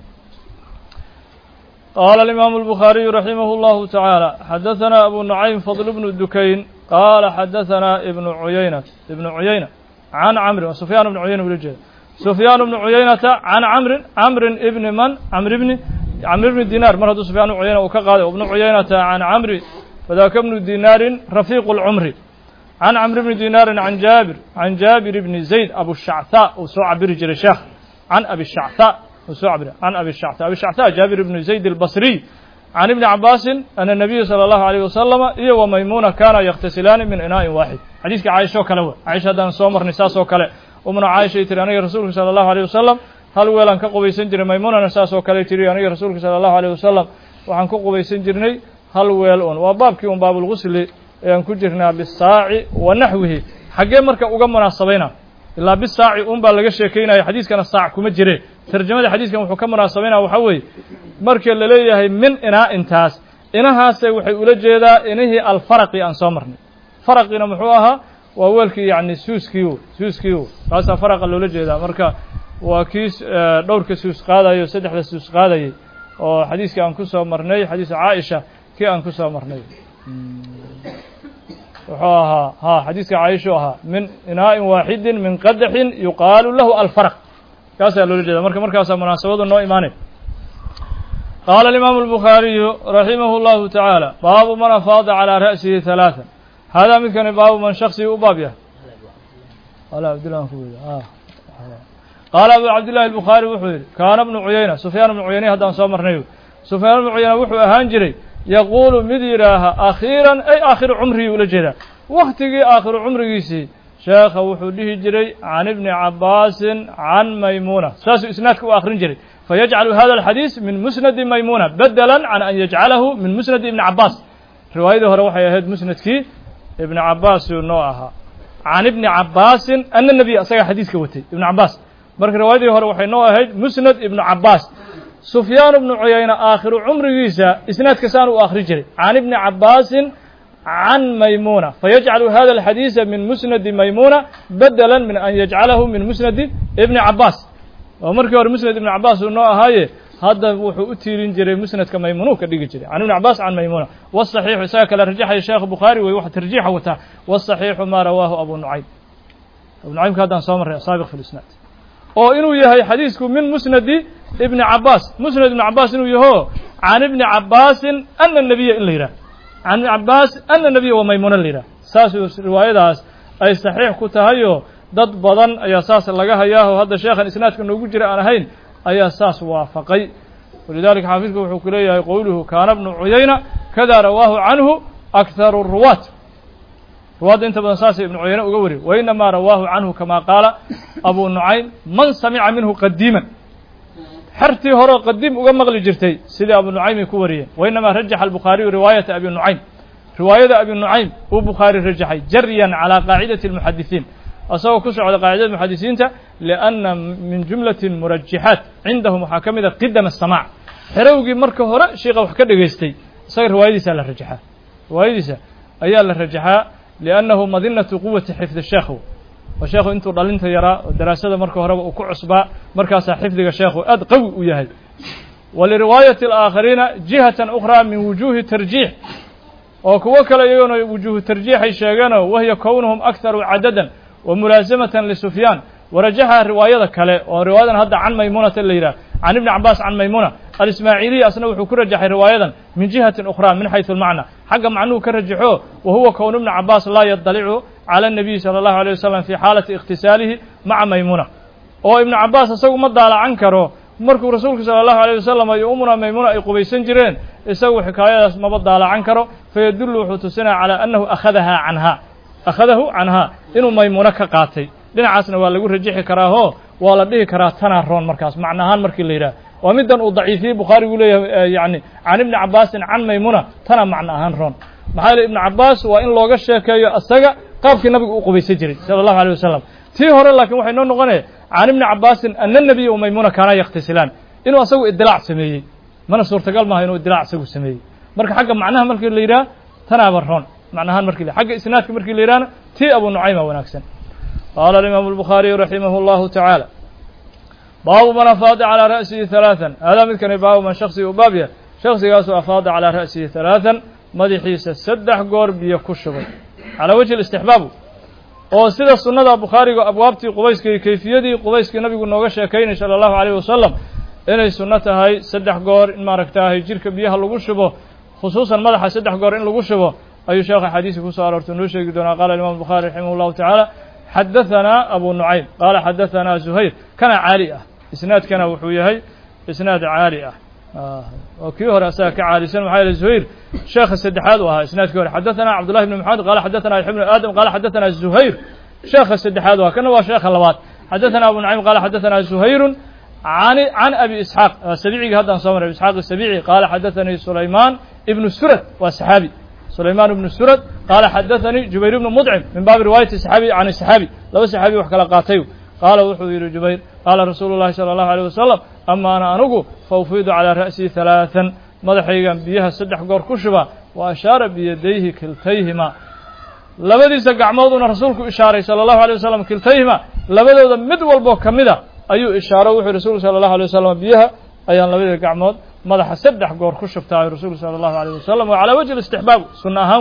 qaala alimaamu albukhaariyu raximah اllahu tacaala xadaثana abu nucaym fadl bnu dukayn qaala xadaثana ibnu cuyayna ibnu cuyayna can camrin waa sufyaan ibnu cuyayna ula jeeda sufyaan bnu cuyaynata can camrin camrin ibni man camr ibni camr ibni dinaar mar hadduu sufyaan ibnu cuyayna uu ka qaaday ibnu cuyaynata can camri fadaaka bnu dinaarin rafiiqu اlcumri can camr bni dinaarin can jaabir can jaabir bni zayd abushacthaa uu soo cabiri jiray sheekh can abi shacthaa uu soo cabiri can abi shactha abi shacthaa jaabir ibni zayd albasriy can ibni cabaasin ana nabiya salى allahu alayh wasalama iyo wa maymuuna kaana yakhtasilaani min inaa'in waaxid xadiiska caaisha oo kale wey caaisha haddaan soo marnay saas oo kale umna caaishay tiri aniga rasuulka sala allahu aleyh wasalam hal weelaan ka qubaysan jiray maymuunana saas oo kale tiri aniga rasuulka sala allahu aleyh wasalam waxaan ku qubaysan jirnay hal weel un waa baabkii un baabulgusli ayaan ku jirnaa bisaaci wa naxwihi xaggee marka uga munaasabayna ilaa bisaaci un baa laga sheekaynaya xadiiskana saac kuma jire tarjamada xadiiskan wuxuu ka munaasabaynaya waxaa weeye marka la leeyahay min inaa intaas inahaase waxay ula jeedaa inihii alfaraqi aan soo marnay faraqina muxuu ahaa waa weelkii yacni suuskiiu suuskiiu kaasaa faraqa loola jeedaa marka waa kii dhowrka suus qaadayo saddexda suus qaadayay oo xadiiskii aan ku soo marnay xadiisa caaisha kii aan ku soo marnay wuxuu ahaa ha xadiiska caaishu ahaa min inaa'in waaxidin min qadaxin yuqaalu lahu alfaraq kaasaa loola jeeda marka markaasaa munaasabadu noo imaanay qaala alimaamu albukhaariyu raximah اllahu tacaala baabu man afaada calىa ra'sihi halaثa haadaa midkani baabu man shaksiga u baab yahay qaala abu cabdillahi albukhaari wuxuu yidhi kaana bnu cuyayna sufyaan bnu cuyayne haddaan soo marnay sufyaan bnu cuyayna wuxuu ahaan jiray yaquulu mid yidhaaha akhiiran ay aakhiru cumrigii ula jeedaa wakhtigii aakhiru cumrigiisii sheekha wuxuu dhihi jiray can ibni cabaasin can maymuuna saasuu isnaadka u akhrin jiray fayajcalu hada alxadiis min musnadi maymuuna bedelan can an yajcalahu min musnadi ibni cabaas riwaayadii hore waxay ahayd musnadkii ibni cabaasuu noo ahaa can ibni cabaasin ana nebiya isagaa xadiiska watay ibnu cabaas marka riwaayadii hore waxay noo ahayd musnad ibnu cabaas sufyaan ibnu cuyayna aakhiru cumrigiisa isnaadka saan u akhri jiray can ibni cabaasin can maymuuna fayajcalu hada alxadiisa min musnadi maymuuna bedela min an yajcalahu min musnadi ibni cabaas oo markii hore musnad ibni cabaas uu noo ahaaye hadda wuxuu u tiirin jiray musnadka maymuunuu ka dhigi jiray can ibni cabaas can maymuuna wasaxiixu isaga kale rajaxaya sheekh bukhaari wey waxa tarjiixa wataa wasaxiixu maa rawaahu abu nucaym abu nucaymka haddaan soo marray asaabiq fi lisnaad oo inuu yahay xadiisku min musnadi ibni cabaas musnad ibni cabaas inuu yaho can ibni cabaasin ana nabiya in la yidhah can ibni cabaas ana nabiya wa maymuuna la yidhah saasuu riwaayadaas ay saxiix ku tahayoo dad badan ayaa saas laga hayaaho hadda sheekhan isnaadka noogu jira aan ahayn ayaa saas waafaqay walidalika xaafidku wuxuu ku leeyahay qowluhu kaana bnu cuyayna kada rawaahu canhu akharu ruwaat ruwaadda inta badan saasay ibnu cuyayne uga wariy wainamaa rawaahu canhu kama qaala abu nucaym man samica minhu qadiiman xertii horeo qadiim uga maqli jirtay sidii abu nucaymay ku wariyeen wainamaa rajaxa albukhaariyu riwaayata abi nucaym riwaayada abi nucaym uu bukhaari rajaxay jaryan calaa qaacidati almuxadisiin asagoo ku socda qaacidada muxadisiinta lianna min jumlati murajixaat cindahum waxaa ka mid a qidam asamaac xerowgii marka hore sheikha wax ka dhegaystay isaga riwaayadiisa la rajaxaa riwaayadiisa ayaa la rajaxaa liannahu madinatu quwati xifdi sheekhu oo sheekhu intuu dhalinta yaraa oo daraasada marka horeba uu ku cusbaa markaasaa xifdiga sheekhu aad qawi u yahay waliriwaayati alaakhariina jihatan ukhraa min wujuuhi tarjiix oo kuwo kale iyagona wujuuhu tarjiixay sheegeenoo wahiya kownuhum akharu cadadan wa mulaasamatan lisufyaan warajaxa riwaayada kale oo riwaayadan hadda can maymuunata la yidhah can ibni cabaas can maymuuna alismaaciiliya asna wuxuu ku rajaxay riwaayadan min jihatin ukhraa min xaysu almacna xagga macnuhu ka rajaxo wa huwa kown ibni cabaas laa yadalicu cala الnabiyi salى اllahu alيه wasalam fi xaalati ikhtisaalihi maca maymuna oo ibnu cabaas isagu ma daalacan karo markuu rasuulku salى اllahu alيه wasalam iyo umuna maymuna ay qubaysan jireen isagu xikaayadaas maba daalacan karo fayadullu wuxuu tusinaya calى annahu akhadaha canha akhadahu canha inuu maymuuno ka qaatay dhinacaasna waa lagu rajixi karaao waa la dhihi karaa tanaa roon markaas macnahaan markii la yidhaah waa middan uu daciifiyey bukhaarigu leeyahay yani can ibni cabaasin can maymuna tanaa macno ahaan roon maxaa yeele ibnu cabaas waa in looga sheekeeyo asaga qaabkii nabigu u qubaysan jiray sala allahu alيh wasalam tii hore laakiin waxay noo noqonaya can ibni cabaasin ana nabiya u maymuna kaanaa yakhtasilaan inuu asagu idilaac sameeyey mana suurtagal maaha inuu idilaac isagu sameeyey marka xagga macnaha markii la yidhaha tanaaba roon macnahaan markii xagga isnaadka markii la yidhahna tii abu nucayma wanaagsan qaala alimaamu الbukhaariyu raximah اllahu tacaala baabu man afaada calىa ra'sihi ثalaaثan haadaa midkani baabu man shaksiga u baab yahay shaksigaasoo afaada calىa ra'sihi ثalaaثan madaxiisa saddex goor biyo ku shubay calaa wajhi istixbaabu oo sida sunnada bukhaariga abwaabtii qubayska iyo kayfiyadii qubayskii nabigu nooga sheekaynay salى اllahu عalيyh wasalam inay sunno tahay saddex goor in maaragtaahay jirka biyaha lagu shubo khusuusan madaxa saddex goor in lagu shubo ayuu sheekha xadiiska ku soo aroortay noo sheegi doonaa qaala imam bukhari raximah اllahu tacaala xadaثanaa abu nucaym qaala xadaثanaa zuhayr kana caali ah isnaadkana wuxuu yahay isnaad caali ah oo kii hore asaga ka caalisan maxaa yaele zuhayr sheekha saddexaad u ahaa isnaadkii hore xadaثana cabdullahi bn maxamed qala xadaثana yaxya bn aadam qala xadaثana zuhayr sheekha saddexaad u aha kana waa sheekha labaad xadaثana abu nucaym qala xadaثana zuhayru an can abi isxaaq sabicigii haddaan soo maray isxaaq sabici qaala xadaثanii sulaymaan ibnu surad waa saxaabi sulaymaan ibnu surad qaala xadaثanii jubayr ibnu mudcim min baabi riwaayati saxaabi can saxaabi laba saxaabi wax kala qaatay qaala wuxuu yidhi jubayr qaala rasuulu llahi salى اllahu alيyh wasalam ama ana anugu faufiidu calىa ra'sii ثalaaثan madaxaygan biyaha saddex goor ku shuba wa ashaara biyadayhi kiltayhima labadiisa gacmooduna rasuulku ishaaray salى اllahu alيه wasalam kiltayhima labadooda mid walboo ka mida ayuu ishaaro wuxuu rasuulku salى اllahu alيه wasalam biyaha ayaan labadii gacmood madaxa saddex goor ku shubtaayo rasuulku salى اllahu alيyh wasalam wa calى wajhi الاstixbaab sunna ahaan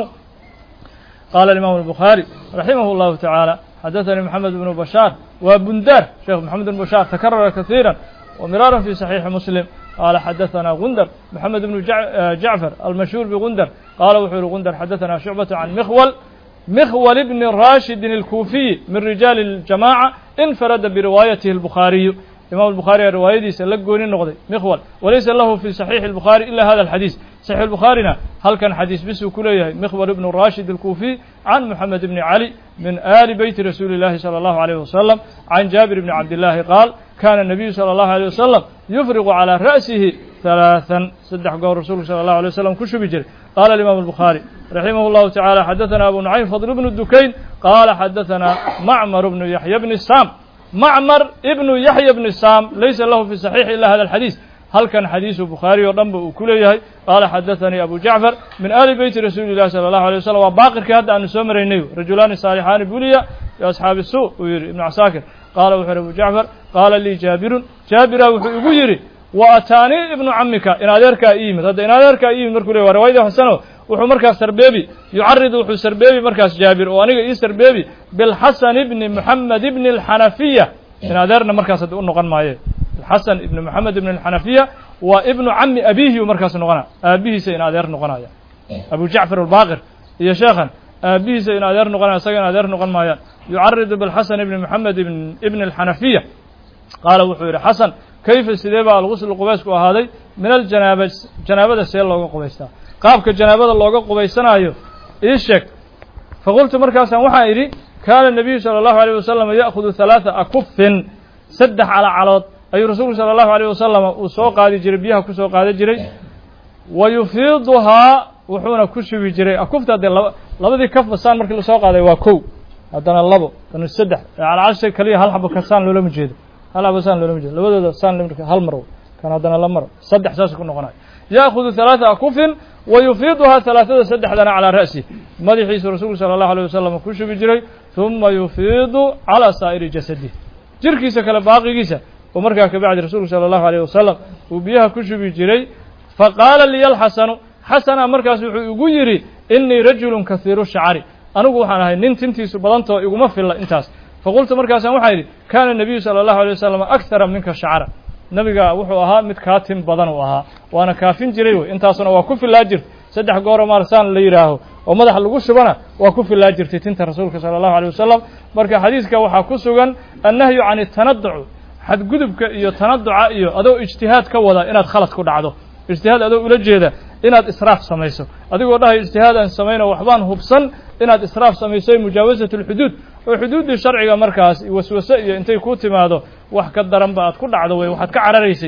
qaala imaamu الbukhaari raximah اllahu tacaala xadaثanii moxamed bnu bashaar waa bundaar sheekh moxamed bn bashaar takarara kahiira وmiraaran fi صaxiixi muslim qaala xadaثana gundar moxamed bnu jacfar almashhuur bgundar qaala wuxuu yihi gundar xadaثana shucbaة can mikhwal mikhwal bni rashidin اlkuufiyi min rijaali اljamaca infarada biriwaayatihi اlbukhaariyu imam الbukhaari aa riwaayadiisa la gooni noqday mikhwal walaysa lahu fi صaxiixi الbukhaari ila hada الxadiis صaxiix الbukhaarina halkan xadiis bisuu ku leeyahay mikhwal ibnu rashid الkuufiy can moxamed bni cali min ali beyti rasuuli اllahi salى اllahu عalيyh wasalam can jaabir bni cabdillaahi qaal kana الnabiyu salى اllahu عalيه wasalam yufriqu calىa ra'sihi ثalaaثan saddex goor rasuulku salى اllahu عalيه wasalam ku shubi jiray qala imam الbukhaari raximah اllahu taعalى xadaثana abu nucaym fadl bnu dukayn qaala xadaثana macmar bnu yaxya bni sam macmar ibnu yaxya bni sam laysa lahu fi صaxiixi ila hada alxadiis halkan xadiisu bukhaari oo dhan ba uu ku leeyahay qaala xadaثanii abu jacfar min ali beyti rasuuli اllahi salى اllahu alيه wasalam waa baaqirkii hadda aanu soo maraynay rajulaani saalixaani buliya biasxaabi su uu yihi ibnu casaakir qaala wuxuu yihi abu jacfar qaala lii jaabirun jaabira wuxuu igu yidhi wa ataanii ibnu camika in adeerkaa i yimid hadda in adeerkaa i yimid markuu ley wa riwaayadii xasano wuxuu markaas sarbeebi yucaridu wuxuu sarbeebi markaas jaabir oo aniga ii sarbeebi bilxasan ibni moxamed ibni alxanafiya in adeerna markaas hadda u noqon maaye xasan ibni moxamed ibni alxanafiya waa ibnu cami abiihi u markaas noqona aabihiisa in adeer noqonaya abu jacfar albaaqir iyo sheekhan aabihiisa in adeer noqonaya isaga in adeer noqon maayaan yucaridu bilxasan ibni moxamed ibni alxanafiya qaala wuxuu yidhi xasan kayfa sidee baa alguslu qubaysku ahaaday min aljanaaba janaabada see looga qubaystaa qaabka janaabada looga qubaysanaayo ii sheeg faqultu markaasaan waxaan idhi kaana الnabiyu salى اllahu عalيه wasalam ya'khudu ثalaaثa akufin saddex calacalood ayuu rasuulku salى اllahu عalيه wasalam uu soo qaadi jiray biyaha ku soo qaada jiray wa yufiiduhaa wuxuuna ku shubi jiray akufta haddee laba labadii kafba saan markii lasoo qaaday waa kow haddana labo haddana saddex calacasha kaliya hal xabo ka saan loolama jeedo hal xabo saan loolama jeedo labadooda saan hal mar kan haddana la maro saddex saasuu ku noqonayo ya'khudu ثalaaثa akufin wa yufiiduhaa ثalaaثada saddexdana calىa ra'si madaxiisu rasuulku salى اllahu alيه wasalam ku shubi jiray ثuma yufiidu calىa saa'iri jasadih jirkiisa kale baaqigiisa oo markaa kabacdi rasuulku salى اllahu alيه wasalam uu biyaha ku shubi jiray faqaala liya alxasanu xasana markaas wuxuu igu yidhi inii rajulu kahiiru shacari anigu waxaan ahay nin tintiisu badantao iguma filla intaas faqultu markaasaan waxaan yidhi kaana الnabiyu salى اllahu alيه wasalam akara minka shacra nebiga wuxuu ahaa mid kaatin badan uu ahaa waana kaafin jiray wey intaasuna waa ku filaa jirta saddex gooro maarsaan la yidhaaho oo madaxa lagu shubana waa ku filaa jirtay tinta rasuulka sala allahu alay wasalam marka xadiiska waxaa ku sugan annahyu can itanaduc xadgudubka iyo tanaduca iyo adoo ijtihaad ka wada inaad khalad ku dhacdo ijtihaad adoo ula jeeda inaad israaf samayso adigoo dhahay ijtihaad aan samayno waxbaan hubsan inaad israaf samayso mujaawasat alxuduud oo xuduuddii sharciga markaas waswase iyo intay ku timaado wax ka daranba aad ku dhacdo wey waxaad ka cararaysay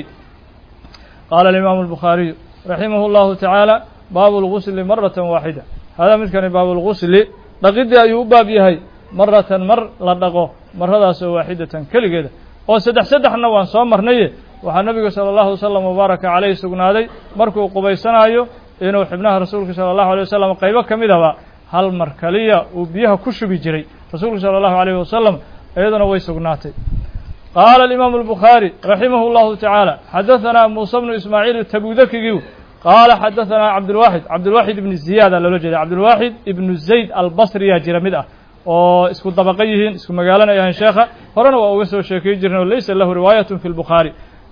qaala alimaamu albukhaariyu raximah llahu tacaala baabu lgusli maratan waaxida hadaa midkani baabulgusli dhaqidii ayuu u baab yahay maratan mar la dhaqo maradaasoo waaxidatan keligeeda oo saddex saddexna waan soo marnaye waxaa nebigu sala allahu wasalam wabaaraka caleyh sugnaaday markuu qubaysanaayo inuu xibnaha rasuulka sala allahu alay wasalam qaybo ka midaba hal mar kaliya uu biyaha ku shubi jiray rasuulku sala allahu alayh wasalam iyaduna way sugnaatay qaala alimaamu albukhaari raximah llahu tacaala xadahanaa muuse bnu ismaaciil tabudakigiu qaala xadahanaa cabdulwaxid cabdulwaxid ibnu ziyaada loola jeeda cabdulwaxid ibnu zayd albasriyaa jira mid ah oo isku dabaqa yihiin isku magaalana yahan sheekha horena waa uga soo sheekay jireen oo laysa lahu riwaayatun fi lbukhaari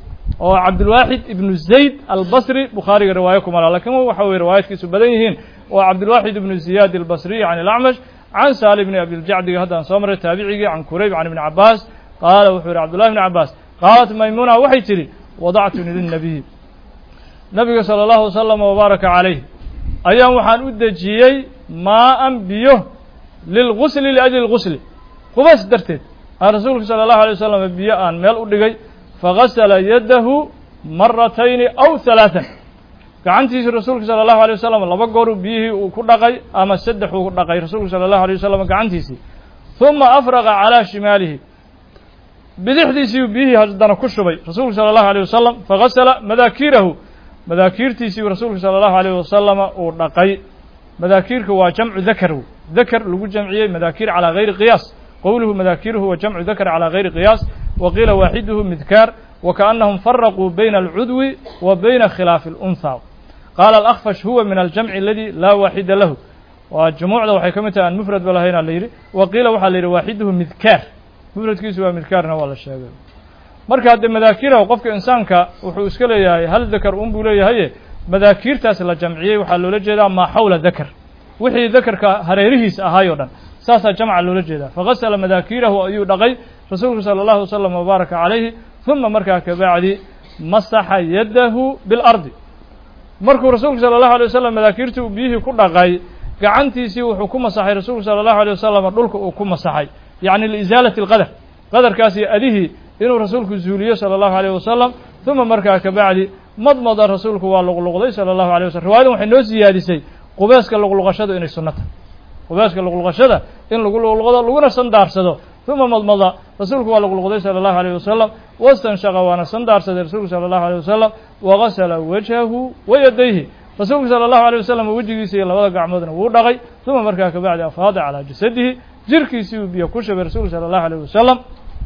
oo cabdulwaxid ibnu zayd albasri bukhaariga riwaayo kuma laha lakin waxa weye riwaayadkiisu badan yihiin waa cabdulwaxid ibnu ziyaad albasriy can ilacmash can saali bni abiljacdiga haddaan soo maray taabicigii can kurayb can ibni cabaas qaala wuxuu yihi cabdullahi bni cabaas qaalat maymuna waxay tidhi wadactuni lilnabiy nabiga sala allahu wasalam wabaaraka calayh ayaan waxaan u dejiyey maa-an biyo lilgusli liajli lgusli qubays darteed aan rasuulka sala allahu alay wasalam biyo aan meel u dhigay fagasala yadahu maratayni aw halaatan gacantiisi rasuulka sala allahu alay wasalam laba gooruu biyihii uu ku dhaqay ama saddex uu dhaqay rasuulka sala allahu alay wasalam gacantiisii huma afraqa calaa shimaalihi bidixdiisiiu biyihii haddana ku shubay rasuulka sala allahu alيh wasalam fagasala madaakiirahu madaakiirtiisiiu rasuulka sala allahu alayh wasalama uu dhaqay madaakiirka waa jamcu dakar dakar lagu jamciyey madaakiir calaa gayri qiyaas qowluhu madaakiiruhu wa jamcu dakar calaa gayri qiyaas wa qiila waaxiduhu midkaar wa kaأnahum faraquu bayna alcudwi wa bayna khilaafi اlأnhaa qaala alakfash huwa min aljamci aladi laa waaxida lahu waa jumuucda waxay ka mid tahay aan mufrad ba lahaynaa la yidhi wa qiila waxaa la yidhi waaxiduhu midkaar mufradkiisu waa midkaarna waa la sheegay marka haddee madaakiirahu qofka insaanka wuxuu iska leeyahay hal dakar un buu leeyahaye madaakiirtaas la jamciyey waxaa loola jeedaa maa xawla dakar wixii dakarka hareerihiis ahaay o dhan saasaa jamca loola jeedaa fagasala madaakiirahu ayuu dhaqay rasuulku sala allahu wasalam wabaaraka calayhi huma markaa kabacdi masaxa yadahu bilardi markuu rasuulku sala allahu alay wasalam madaakiirtii uu biyihii ku dhaqay gacantiisii wuxuu ku masaxay rasuulku sala allahu alay wasalam dhulka uu ku masaxay yacni liisaalati alqadar qadarkaas iyo adihii inuu rasuulku zuuliyo sala allahu alayh wasalam uma markaa kabacdi madmada rasuulku waa luqluqday sala allahu alay wasalam riwayadan waxay noo siyaadisay qubeeska luqluqashadu inay sunno tahay qubeeska luqluqashada in lagu luqluqdo laguna sandaarsado uma madmada rasuulku waa luqluqday sala allahu alayh wasalam wastanshaqa waana sandaarsaday rasuulku sala allahu alayh wasalam wagasala wajhahu wa yadayhi rasuulku sala allahu alay wasalam wejigiisa iyo labada gacmoodna wuu dhaqay uma markaa kabacdi afaada calaa jasadihi jirkiisii uu biyo ku shubay rasuulku sala allahu alayh wasalam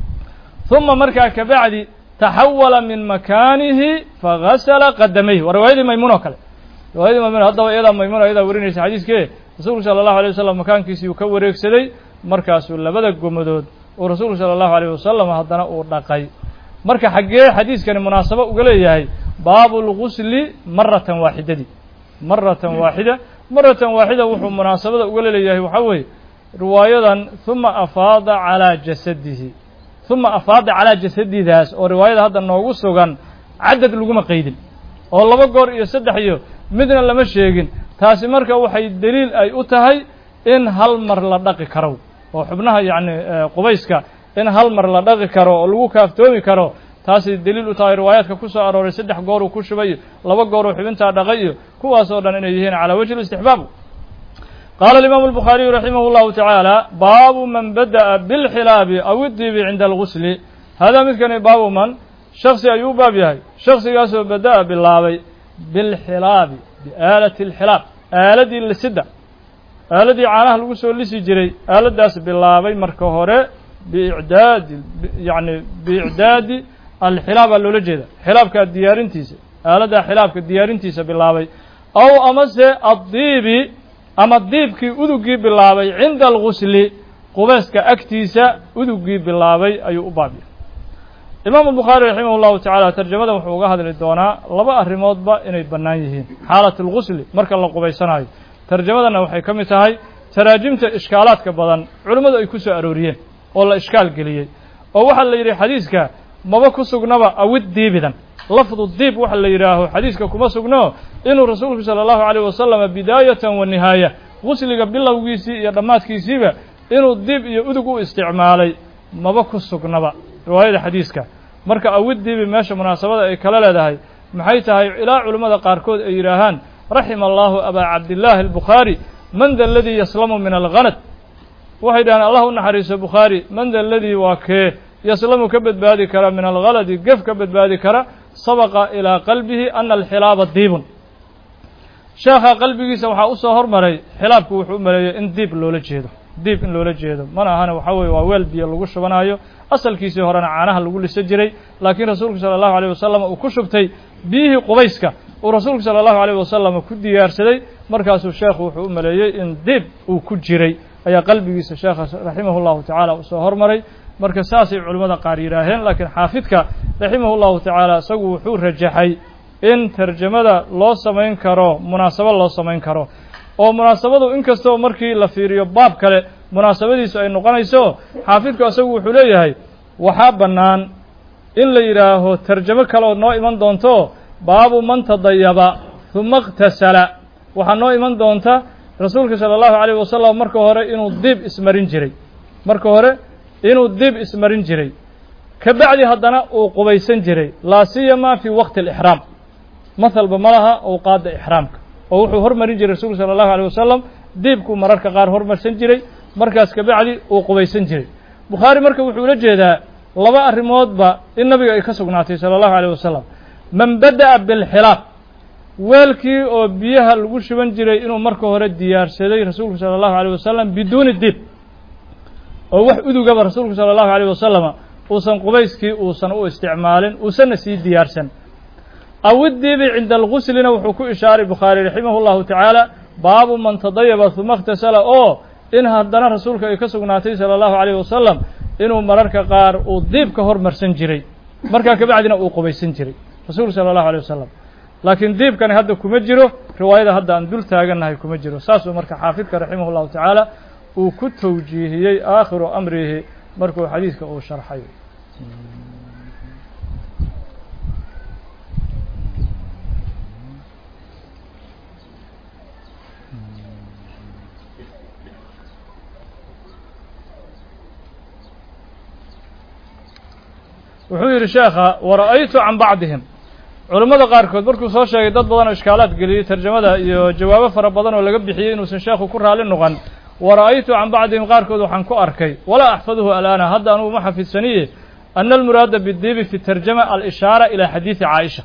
uma markaa kabacdi taxawala min makaanihi fagasala qadamayhi waa riwaayadii maymuun oo kale riwaayadii maymuun haddaba iyadaa maymuun iyadaa warinaysa xadiiskee rasuulku sala allahu alay wasalam makaankiisii uu ka wareegsaday markaasuu labada gomadood uu rasuulku sala allahu alayh wasalam haddana uu dhaqay marka xaggee xadiiskani munaasabo uga leeyahay baabu lgusli maratan waaxidadii maratan waaxida maratan waaxida wuxuu munaasabada uga leeyahay waxaa weeye riwaayadan huma afaada calaa jasadihi uma afaada calaa jasadidaas oo riwaayada hadda noogu sugan cadad laguma qaydin oo laba goor iyo saddex iyo midna lama sheegin taasi marka waxay deliil ay u tahay in hal mar la dhaqi karo oo xubnaha yacni qubayska in hal mar la dhaqi karo oo lagu kaaftoomi karo taasay deliil u tahay riwaayaadka ku soo arooray saddex goor uu ku shubay laba goor uu xubintaa dhaqay iyo kuwaas oo dhan inay yihiin calaa wajhi listixbaab qaala alimaamu albukhaariyu raximah llahu tacaala baabu man bada'a bilxilaabi aw idibi cinda algusli hadaa midkani baabu man shaksi ayuu u baab yahay shaksigaasoo bada'a bilaabay bilxilaabi biaalati alxilaab aaladii lisidda aaladii caanaha lagu soo lisi jiray aaladdaas bilaabay marka hore biicdaadi yacni biicdaadi alxilaabaa loola jeeda xilaabka diyaarintiisa aaladdaa xilaabka diyaarintiisa bilaabay aw amase addiibi ama diibkii udugii bilaabay cinda algusli qubayska agtiisa udugii bilaabay ayuu u baabya imaamu bukhaari raximah اllahu tacaala tarjamada wuxuu uga hadli doonaa laba arrimoodba inay bannaan yihiin xaalat اlgusli marka la qubaysanayo tarjamadana waxay ka mid tahay taraajimta ishkaalaadka badan culimmadu ay ku soo arooriyeen oo la ishkaal geliyey oo waxaa la yidhi xadiiska maba ku sugnaba awid diibidan lafdu diib waxa la yidhaaho xadiiska kuma sugno inuu rasuulku sala allahu calayh wasalama bidaayatan wa nihaaya gusliga bilowgiisii iyo dhammaadkiisiiba inuu diib iyo udug u isticmaalay maba ku sugnaba riwaayada xadiiska marka awid diibi meesha munaasabada ay kala leedahay maxay tahay ilaa culimmada qaarkood ay yidhaahaan raxima allahu abaa cabdillaahi albukhaari man da aladii yaslamu min alghanad waxay dhahaan allah u naxariiso bukhaari man da aladii waa kee yaslamu ka badbaadi kara min alghaladi gef ka badbaadi kara sabaqa ilaa qalbihi ana alxilaaba diibun sheekha qalbigiisa waxaa usoo hormaray xilaabku wuxuu u maleeyey in diib loola jeedo diib in loola jeedo mana ahana waxaa weye waa weel biyo lagu shubanayo asalkiisii horena caanaha lagu lisa jiray laakiin rasuulku sala allahu alayh wasalam uu ku shubtay biyihii qubayska uu rasuulku sala allahu alayh wasalam ku diyaarsaday markaasuu sheekhu wuxuu u maleeyey in diib uu ku jiray ayaa qalbigiisa sheekha raximahu llahu tacaala usoo hormaray marka saasay culimmada qaar yidhaaheen laakiin xaafidka raximahu llahu tacaala isagu wuxuu rajaxay in tarjamada loo samayn karo munaasabo loo samayn karo oo munaasabadu inkastoo markii la fiiriyo baab kale munaasabadiisu ay noqonayso xaafidku isagu wuxuu leeyahay waxaa bannaan in la yidhaaho tarjamo kaleoo noo iman doonto baabu man tadayaba huma اktasala waxaa noo iman doonta rasuulka salى اllahu عalيه wasalam marka hore inuu diib ismarin jiray marka hore inuu diib ismarin jiray ka bacdi haddana uu qubaysan jiray laa siyama fii waqti اlإxraam mahalba ma laha owqaadda ixraamka oo wuxuu hormarin jiray rasuulku salى اllahu عalيه wasalam diibkuu mararka qaar hormarsan jiray markaas ka bacdi uu qubaysan jiray bukhaari marka wuxuu ula jeedaa laba arrimoodba in nabiga ay ka sugnaatay salى اllahu عalيه wasalam man bada'a bilxilaab weelkii oo biyaha lagu shuban jiray inuu marka hore diyaarsaday rasuulku salى اllahu عalيه wasalam biduuni diib oo wax udugaba rasuulku salى اllahu عalيه wasalama uusan qubayskii uusan u isticmaalin uusanna sii diyaarsan awidiibi cinda alguslina wuxuu ku ishaaray bukhaari raximah اllahu tacaala baabu man tadayaba huma اkhtasala oo in haddana rasuulka ay ka sugnaatay salى اllahu عalيه wasalam inuu mararka qaar uu diib ka hormarsan jiray markaa kabacdina uu qubaysan jiray rasuulku salى اllahu عalيه wasalam laakiin diibkani hadda kuma jiro riwaayada hadda aan dul taagannahay kuma jiro saasuu marka xaafidka raximah اllahu tacaala uu ku tawjiihiyey aakhiru amrihi markuu xadiidka uu sharxay wuxuu yidhi sheekha wara'aytu can bacdihim culammada qaarkood markuu soo sheegay dad badan oo ishkaalaad geliyey tarjamada iyo jawaabo fara badan oo laga bixiyey inuusan sheekhu ku raali noqon wara'aytu can bacdihim qaarkood waxaan ku arkay walaa axfaduhu alaana hadda anugu ma xafidsaniye ana almuraada bidiibi fi tarjama alishaara ilaa xadiidi caaisha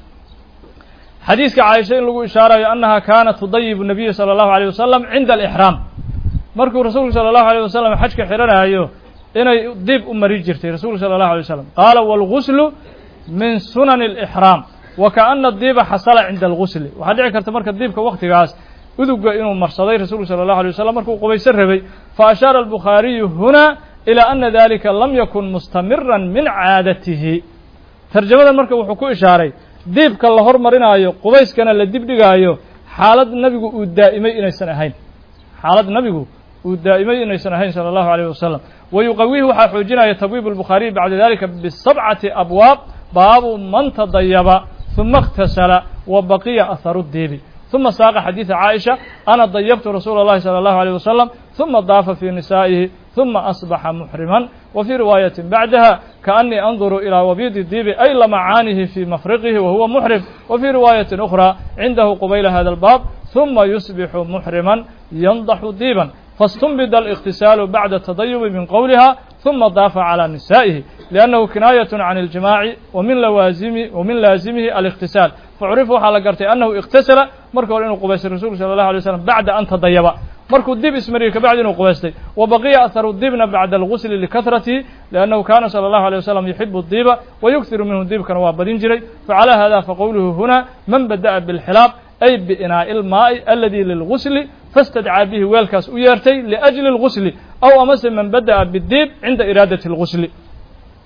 xadiiska caaisha in lagu ishaarayo annaha kaanat tudayibu nabiya sala allahu aleyh wasalam cinda alixraam markuu rasuulku sala allahu aleyh wasalam xajka xidhanaayo inay diib u mari jirtay rasuulku sala allahu alay wasalam qaala waalguslu min sunani alixraam wa kaana diiba xasala cinda algusli waxaa dhici karta marka diibka waktigaas uduga inuu marsaday rasuulku sala allahu alay wasalam markuu qubaysan rabay fa ashaara albukhaariyu huna ilaa ana dalika lam yakun mustamiran min caadatihi tarjamadan marka wuxuu ku ishaaray diibka la hormarinaayo qubayskana la dibdhigaayo xaalad nabigu uu daa'imay inaysan ahayn xaalad nabigu uu daa'imay inaysan ahayn sala allahu alayh wasalam wa yuqawihi waxaa xoojinaya tabwiib albukhaariy bacda dalika bisabcati abwaab baabu man tadayaba ثuma اktasala wa baqiya aharu diibi ثuma saaqa xadiiثa caaisha ana dayabtu rasuula اllahi salى اllahu عalيه wasalam ثuma daafa fii nisaa'ihi ثuma asbaxa muxriman wa fii riwaayaةi bacdaha kaأnii anduru ilىa wabiidi diibi ay lamacaanihi fii mafriqihi wa huwa muxrim wa fii riwaayaةi أkhرى cindahu qubayla hada اlbaab ثuma yusbixu muxriman yandaxu diiban faاstunbida الاktisaalu bacda tadayubi min qowliha ثuma daafa calى nisaa'ihi liannahu kinaayaة can اljimaaci wamin lawaazimi wamin laazimihi الاktisaal facurifa waxaa la gartay annahu اktasala marka hore inuu qubaystay rasulku salى الlahu alيه waslam bacda an tadayaba markuu dib ismariyey kabacdi inuu qubaystay wa baqiya aharu diibna bacda algusli likahratihi liannahu kana salى الlahu alيه wasalam yuxibu الdiiba wayughiru minhu diibkana waa badin jiray facalى hada faqowluhu huna man bada'a bاlxilaab ay biinaa'i ilmaa'i aladii lilgusli fastadcaa bihi weelkaas u yeertay liajli اlgusli aw amase man bada'a bidiib cinda iraadati اlgusli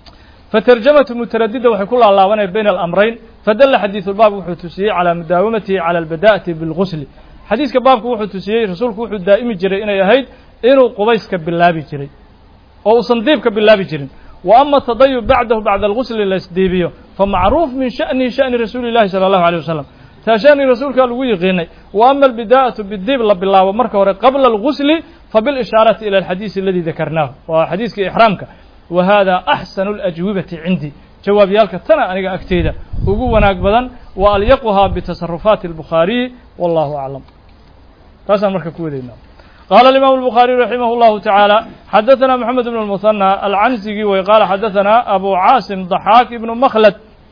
fatarjamatu mutaradida waxay ku laalaabanaya bayna alamrayn fadalla xadiidu lbaab wuxuu tusiyey calaa mudaawamatihi cala albada'ati bilgusli xadiiska baabku wuxuu tusiyey rasuulku wuxuu daa'imi jiray inay ahayd inuu qubayska bilaabi jiray oo uusan diibka bilaabi jirin wa ama tadayub bacdahu bacda algusli laysdiibiyo famacruuf min sha'nihi sha'ni rasuuli llahi sala allahu aleyh wasalam taa sha'ni rasuulkaa lagu yiqiinay wa ama albidaa'atu bidiib la bilaabo marka hore qabla algusli fabilishaarati ila alxadiisi aladi dakarnaahu waa xadiiskii ixraamka wa hada axsanu alajwibati cindii jawaabyaalka tana aniga agteyda ugu wanaag badan wa alyaquhaa bitasarufaati albukhaariyi wallahu aclam taasaan marka ku wadaynaa qaala alimaamu albukhaariy raximah llahu tacaala xadaثana moxamed ibn اlmuhanى alcansigii way qaala xadaثana abu caasim ضaxaak ibnu makhlad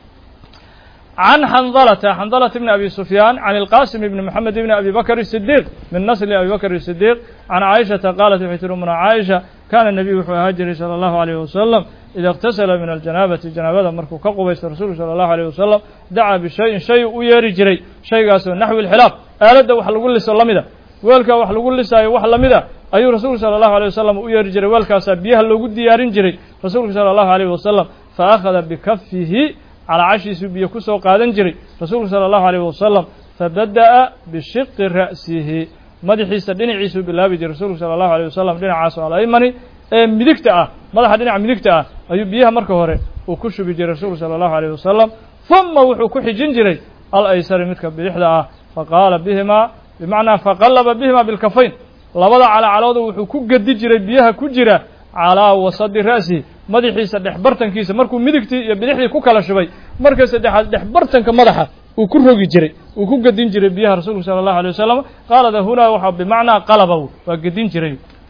can xandalata xandalata bni abi sufyaan can ilqasim ibni moxamed ibni abi bakr الsidiiq min nasli abi bakr الsidiiq can caaishata qaalat waxay tiri umna caaisha kaana nebiyu wuxuu ahaa jiray salى allahu alayh wasalam ida اktasala min aljanaabati janaabada markuu ka qubaysto rasuulku salى allahu alayh wasalam dacaa bishayin shay u yeeri jiray shaygaasoo naxwi اlxilaaf aaladda wax lagu liso la mida weelkaa wax lagu lisaayo wax la mida ayuu rasuulku sala allahu alيyh wasalam u yeeri jiray weelkaasaa biyaha loogu diyaarin jiray rasuulku sala allahu alayh wasalam fa akhada bikafihi calaacashiisuu biyo ku soo qaadan jiray rasuulku sala allahu alayh wasalam fabada'a bishiqi ra'sihi madaxiisa dhinaciisuu bilaabi jiray rasuulku sala allahu alayh wasalam dhinacaasoo alaymani ee midigta ah madaxa dhinaca midigta ah ayuu biyaha marka hore uu ku shubi jiray rasuulku sala allahu alayh wasalam huma wuxuu ku xijin jiray alaysari midka bidixda ah faqaala bihimaa bimacnaa faqallaba bihima bilkafayn labada calacalooda wuxuu ku gedi jiray biyaha ku jira calaa wasadi ra'sihi madaxiisa dhexbartankiisa markuu midigtii iyo bidixdii ku kala shubay marka saddexaad dhexbartanka madaxa uu ku rogi jiray uu ku gedin jiray biyaha rasuulku sala allahu alay wasalam qaalada hunaa waxaa bimacnaa qalaba waa gedin jiray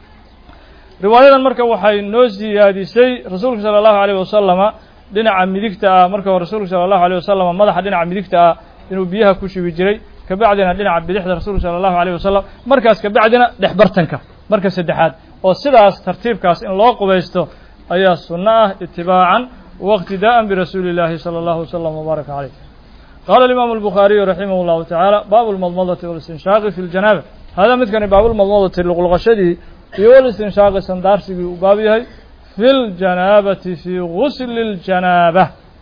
riwaayadan marka waxay noo siyaadisay rasuulku sala allahu alayh wasalama dhinaca midigta ah marka hore rasuulku sala allahu alayh wasalam madaxa dhinaca midigta ah inuu biyaha ku shubi jiray kabacdina dhinaca bidixda rasuulku sala allahu alayh wasalam markaas kabacdina dhexbartanka marka saddexaad oo sidaas tartiibkaas in loo qubaysto ayaa sunno ah itibaacan wاqtidaءa birasuuli اllahi salى اllahu wslm wbaaraka caleyh qaala alimaamu albukhaariyu raximah اllahu tacaala baabu lmadmadati walistinshaaqi fi ljanaaba hada midkani baabulmadmadati luqluqashadii iyo walistinshaaqi sandaarsigii uu baab yahay fi ljanaabati fii gusli اljanaaba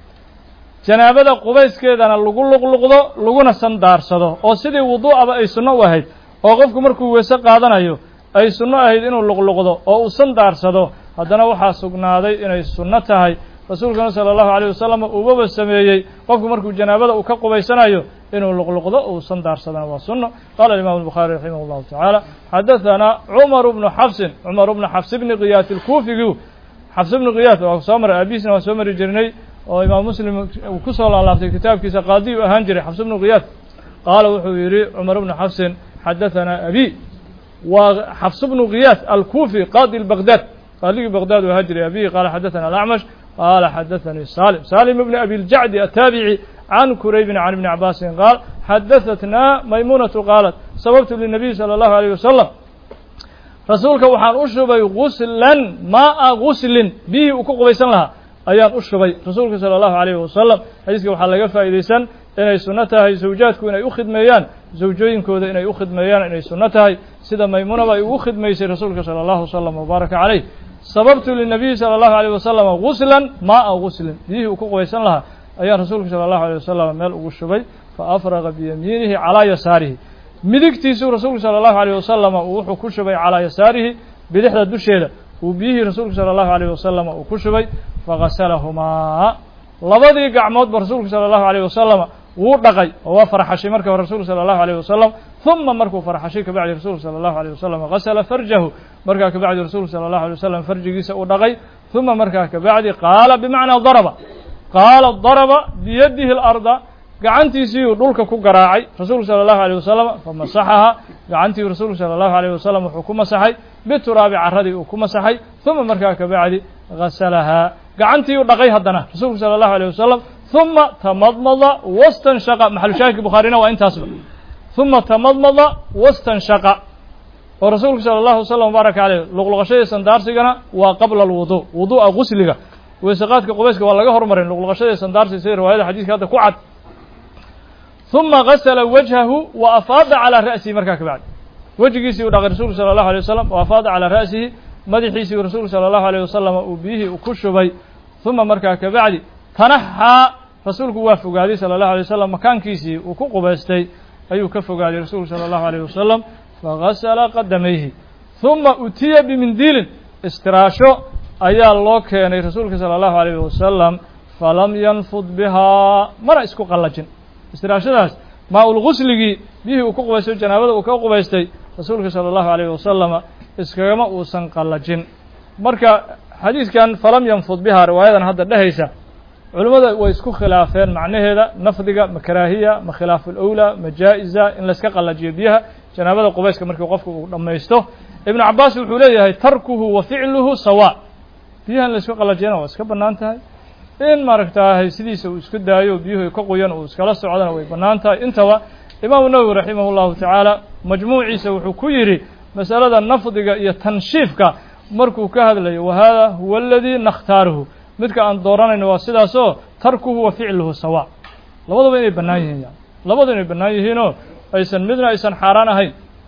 janaabada qubayskeedana lagu luqluqdo laguna sandaarsado oo sidii wuduu'aba ay sunno u ahayd oo qofku markuu weese qaadanayo ay sunno ahayd inuu luqluqdo oo uu sandaarsado haddana waxaa sugnaaday inay sunno tahay rasuulkana sala allahu alayh wasalam uubaba sameeyey qofku markuu janaabada uu ka qubaysanayo inuu luqluqdo uu sandaarsadana waa sunno qaala imam الbukhaari raximah اllahu tacaala xadaثana cumar bnu xafsin cumar bnu xafs bni kiyaat اlkuufigu xafs bni kiyaat waa soo maray aabihiisna waan soo mari jirnay oo imaam muslim uu ku soo laalaabtay kitaabkiisa qaadi u ahaan jiray xafs bnu kiyaat qaala wuxuu yidhi cumar bnu xafsin xadaثana abi waa xafs bnu kiyaat alkuufi qaadi bagdad qaadigii bagdad u ahaan jiray abihi qaala xadaثana alacmash qaala xadaثanii salim salim bni abi ljacdi ataabici can kuraybin can ibni cabaasin qaal xadaثatna maymunatu qaalat sababtu linabiy salى اllahu alيyh wasalam rasuulka waxaan u shubay guslan maaa guslin biyihii uu ku qubaysan lahaa ayaan u shubay rasuulka salى اllahu alayh wasalam xadiiska waxaa laga faa'idaysan inay sunno tahay zawjaadku inay u khidmeeyaan zawjooyinkooda inay u khidmeeyaan inay sunno tahay sida maymunaba ay ugu khidmaysay rasuulka salى اllahu wslam wbaaraka caleyh sababtu linabiyi salى اllahu alيyh wasalam guslan maaa guslin biyihii uu ku qubaysan lahaa ayaan rasuulka salى اllahu alيyh wasalam meel ugu shubay faafraqa biyamiinihi calaa yasaarihi midigtiisuu rasuulku salى اllahu alيyh wasalam uu wuxuu ku shubay calaa yasaarihi bidixda dusheeda uu biyihii rasuulku salى اllahu alيyh wasalam uu ku shubay fagasalahumaa labadii gacmoodba rasuulku salى اllahu alيyh wasalam wuu dhaqay oo waa farxashay marka hore rasuulku salى اllahu alيyh wasalam ثuma markuu farxashay kabacdi rasuulku salى اllahu alيyh wasalam gasla farjahu markaa kabacdi rasuulku salى اllahu alيyh wasalam farjigiisa uu dhaqay ثuma markaa kabacdi qaala bimacnaa daraba qaala daraba biyadihi اlarda gacantiisiiyuu dhulka ku garaacay rasuulku salى اllahu alيyh wasalam famasaxaha gacantii rasuulku salى اllahu alيyh wasalam wuxuu ku masaxay bituraabi caradii uu ku masaxay ثuma markaa kabacdi gasalahaa gacantii u dhaqay haddana rasuulku salى اllahu alيyh wasalam ثuma tamadmada wastanshaqa maxalushaahidka bukhaarina waa intaasba ثuma tamadmada wastanshaqa oo rasuulku salى اllahu wasalam wbaaraka caleyh luqluqashadii sandaarsigana waa qabla alwudu wudu'a gusliga weysaqaadka qubayska waa laga hormarin luqluqashadii sandaarsiga sida riwaayada xadiiska hadda ku cad ثuma gasla wajhahu wa afaada calىa ra'sihi markaa kabacdi wejigiisii u dhaqay rasuulku salى اllahu alيyه wasalam wa afaada calىa ra'sihi madaxiisii rasuulku salى اllahu alيyh wasalam uu biyihii ku shubay uma markaa kabacdi tanaxaa rasuulku waa fogaaday sala allahu alay wasalam makaankiisii uu ku qubaystay ayuu ka fogaaday rasuulku sala allahu alayh wasalam fagasala qadamayhi uma utiya bimindiilin istiraasho ayaa loo keenay rasuulka sala allahu alayh wasalam falam yanfud bihaa mana isku qallajin istiraashadaas maa-ulgusligii biyihii uu ku qubaystay janaabada uu ka qubaystay rasuulka sala allahu alayh wasalama iskagama uusan qallajin marka xadiidkan falam yanfud bihaa riwaayadan hadda dhehaysa culimmada way isku khilaafeen macnaheeda nafdiga ma karaahiya ma khilaafu lowlaa ma jaa-isa in layska qallajiyo biyaha janaabada qubayska markii qofku uu dhammaysto ibnu cabaas wuxuu leeyahay tarkuhu wa ficluhu sawa biyaha in laysku qallajiyana waa iska bannaan tahay in maaragtaahay sidiisa uu iska daayo biyuhu ka qoyan uu iskala socdana way bannaan tahay intaba imaamu nawowi raximah llahu tacaala majmuuciisa wuxuu ku yidhi masalada nafdiga iyo tanshiifka markuu ka hadlayo wa hada huwa aladii nakhtaaruhu midka aan dooranayno waa sidaasoo tarkuhu wa ficluhu sawa labaduba inay bannaan yihiin yani labadu inay bannaan yihiinoo aysan midna aysan xaaraan ahayn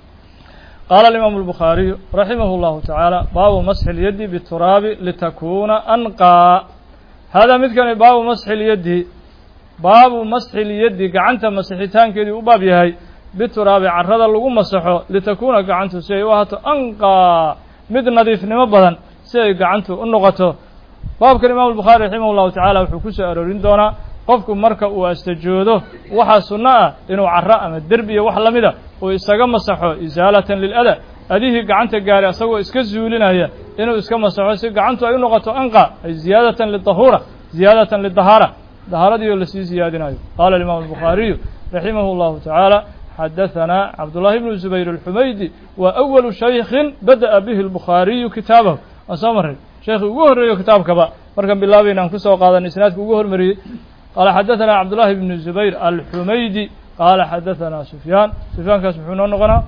qaala alimaamu albukhaariyu raximah llahu tacaala baabu masxi lyaddi bituraabi litakuna anqaa haadaa midkani baabu masxi lyaddi baabu masxi lyaddi gacanta masixitaankeedii u baab yahay bituraabi carrada lagu masaxo litakuuna gacantu si ay u ahaato anqaa mid nadiifnimo badan si ay gacantu u noqoto baabkan imaamu albukhaari raximah llahu tacaala wuxuu ku soo aroorin doonaa qofku marka uu astajoodo waxaa sunno ah inuu carro ama derbi iyo wax la mida uu isaga masaxo isaalatan lilada adihii gacanta gaaray asagoo iska zuulinaya inuu iska masaxo si gacantu ay u noqoto anqa ay ziyaadatan lidahuura ziyaadatan lidahaara dahaaradii oo lasii ziyaadinayo qaala alimaamu albukhaariyu raximah llahu tacaala xadaثana cabdullahi bnu zubayr alxumaydi wa awalu shaykhin bada'a bihi albukhaariyu kitaabahu waan soo marray sheekhii ugu horreeyo kitaabkaba markaan bilaabayna aan kusoo qaadanay isnaadka ugu hormariyey qaala xadaثana cabdullahi bnu zubayr alxumaydi qaala xadaثana sufyaan sufyaankaas muxuu noo noqonaa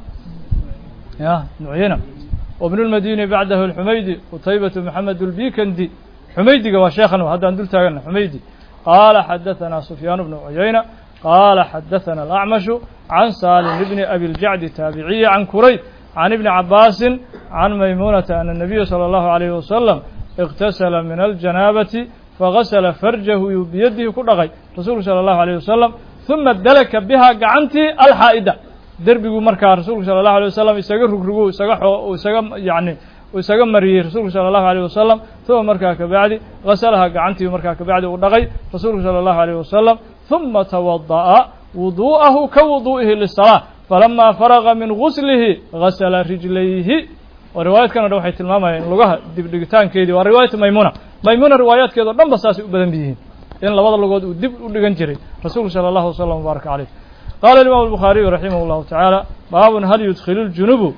ya nucyena wbnu lmadini bacdahu alxumaydi qutaybatu maxamed اlbikandi xumaydiga waa sheekhan haddaan dul taagana xumaydi qaala xadaثana sufyaan bnu cuyayna qaala xadaثana alacmashu can salim bni abi ljacdi taabiciyi can kurayb can ibni cabaasin can maymunata ana الnabiya salى اllahu عalayh wasalam اktasala min aljanaabati fagasla farjahu yuu biyadihi ku dhaqay rasuulku salى اllahu عalيه wasalam ثuma dalaka biha gacantii alxaa'ida derbiguu markaa rasuulku sala allahu alay wasalam isaga rugrugu isaga xoo isaga yacni uu isaga mariyey rasuulku sala allahu alayh wasalam uma markaa kabacdi gasalaha gacantii markaa kabacdi uu dhaqay rasuulku sala allahu alayh wasalam ثuma tawada'a wudu'ahu ka wudu'ihi lisalaa falama faraga min guslihi gasala rijlayhi oo riwaayadkan o dhan waxay tilmaamayaan lugaha dibdhigitaankeedii waa riwaayatu maymuna maymuna riwaayaadkeeda o dhan ba saasay u badan yihiin in labada lugood uu dib u dhigan jiray rasuulku salى allahu wasalam wbaaraka caleyh qaala imam الbukhaariyu raximah اllahu tacaala baabun hal yudkilu ljunubu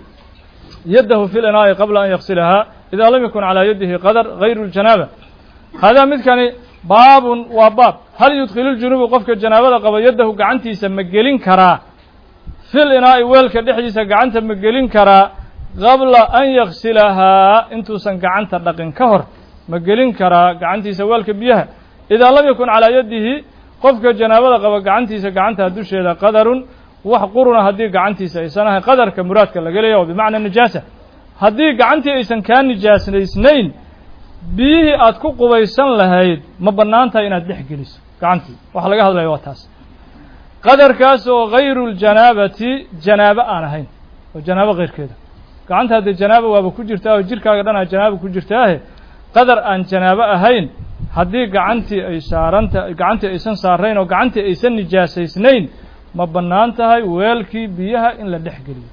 yadahu fi linaa'i qabla an yaksilahaa ida lam yakun calaa yadihi qadar gayru ljanaaba hadaa midkani baabun waa baab hal yudkilu ljunubu qofka janaabada qaba yadahu gacantiisa ma gelin karaa fi linaa'i weelka dhexdiisa gacanta ma gelin karaa qabla an yaksilahaa intuusan gacanta dhaqin ka hor ma gelin karaa gacantiisa weelka biyaha idaa lam yakun calaa yadihi qofka janaabada qaba gacantiisa gacantaa dusheeda qadarun wax quruna haddii gacantiisa aysan ahayn qadarka muraadka laga leeya oo bimacna nijaasa haddii gacantii aysan kaa nijaasnaysnayn biyihii aad ku qubaysan lahayd ma bannaan tahay inaad dhex geliso gacantii waxa laga hadlaya waa taas qadarkaas oo hayru ljanaabati janaabo aan ahayn oo janaabo keyrkeeda gacanta haddee janaaba waaba ku jirtaa oo jirkaaga dhan aa janaaba ku jirtaahe qadar aan janaabo ahayn haddii gacantii ay saaranta gacantii aysan saarayn oo gacantii aysan nijaasaysnayn ma bannaan tahay weelkii biyaha in la dhex geliyo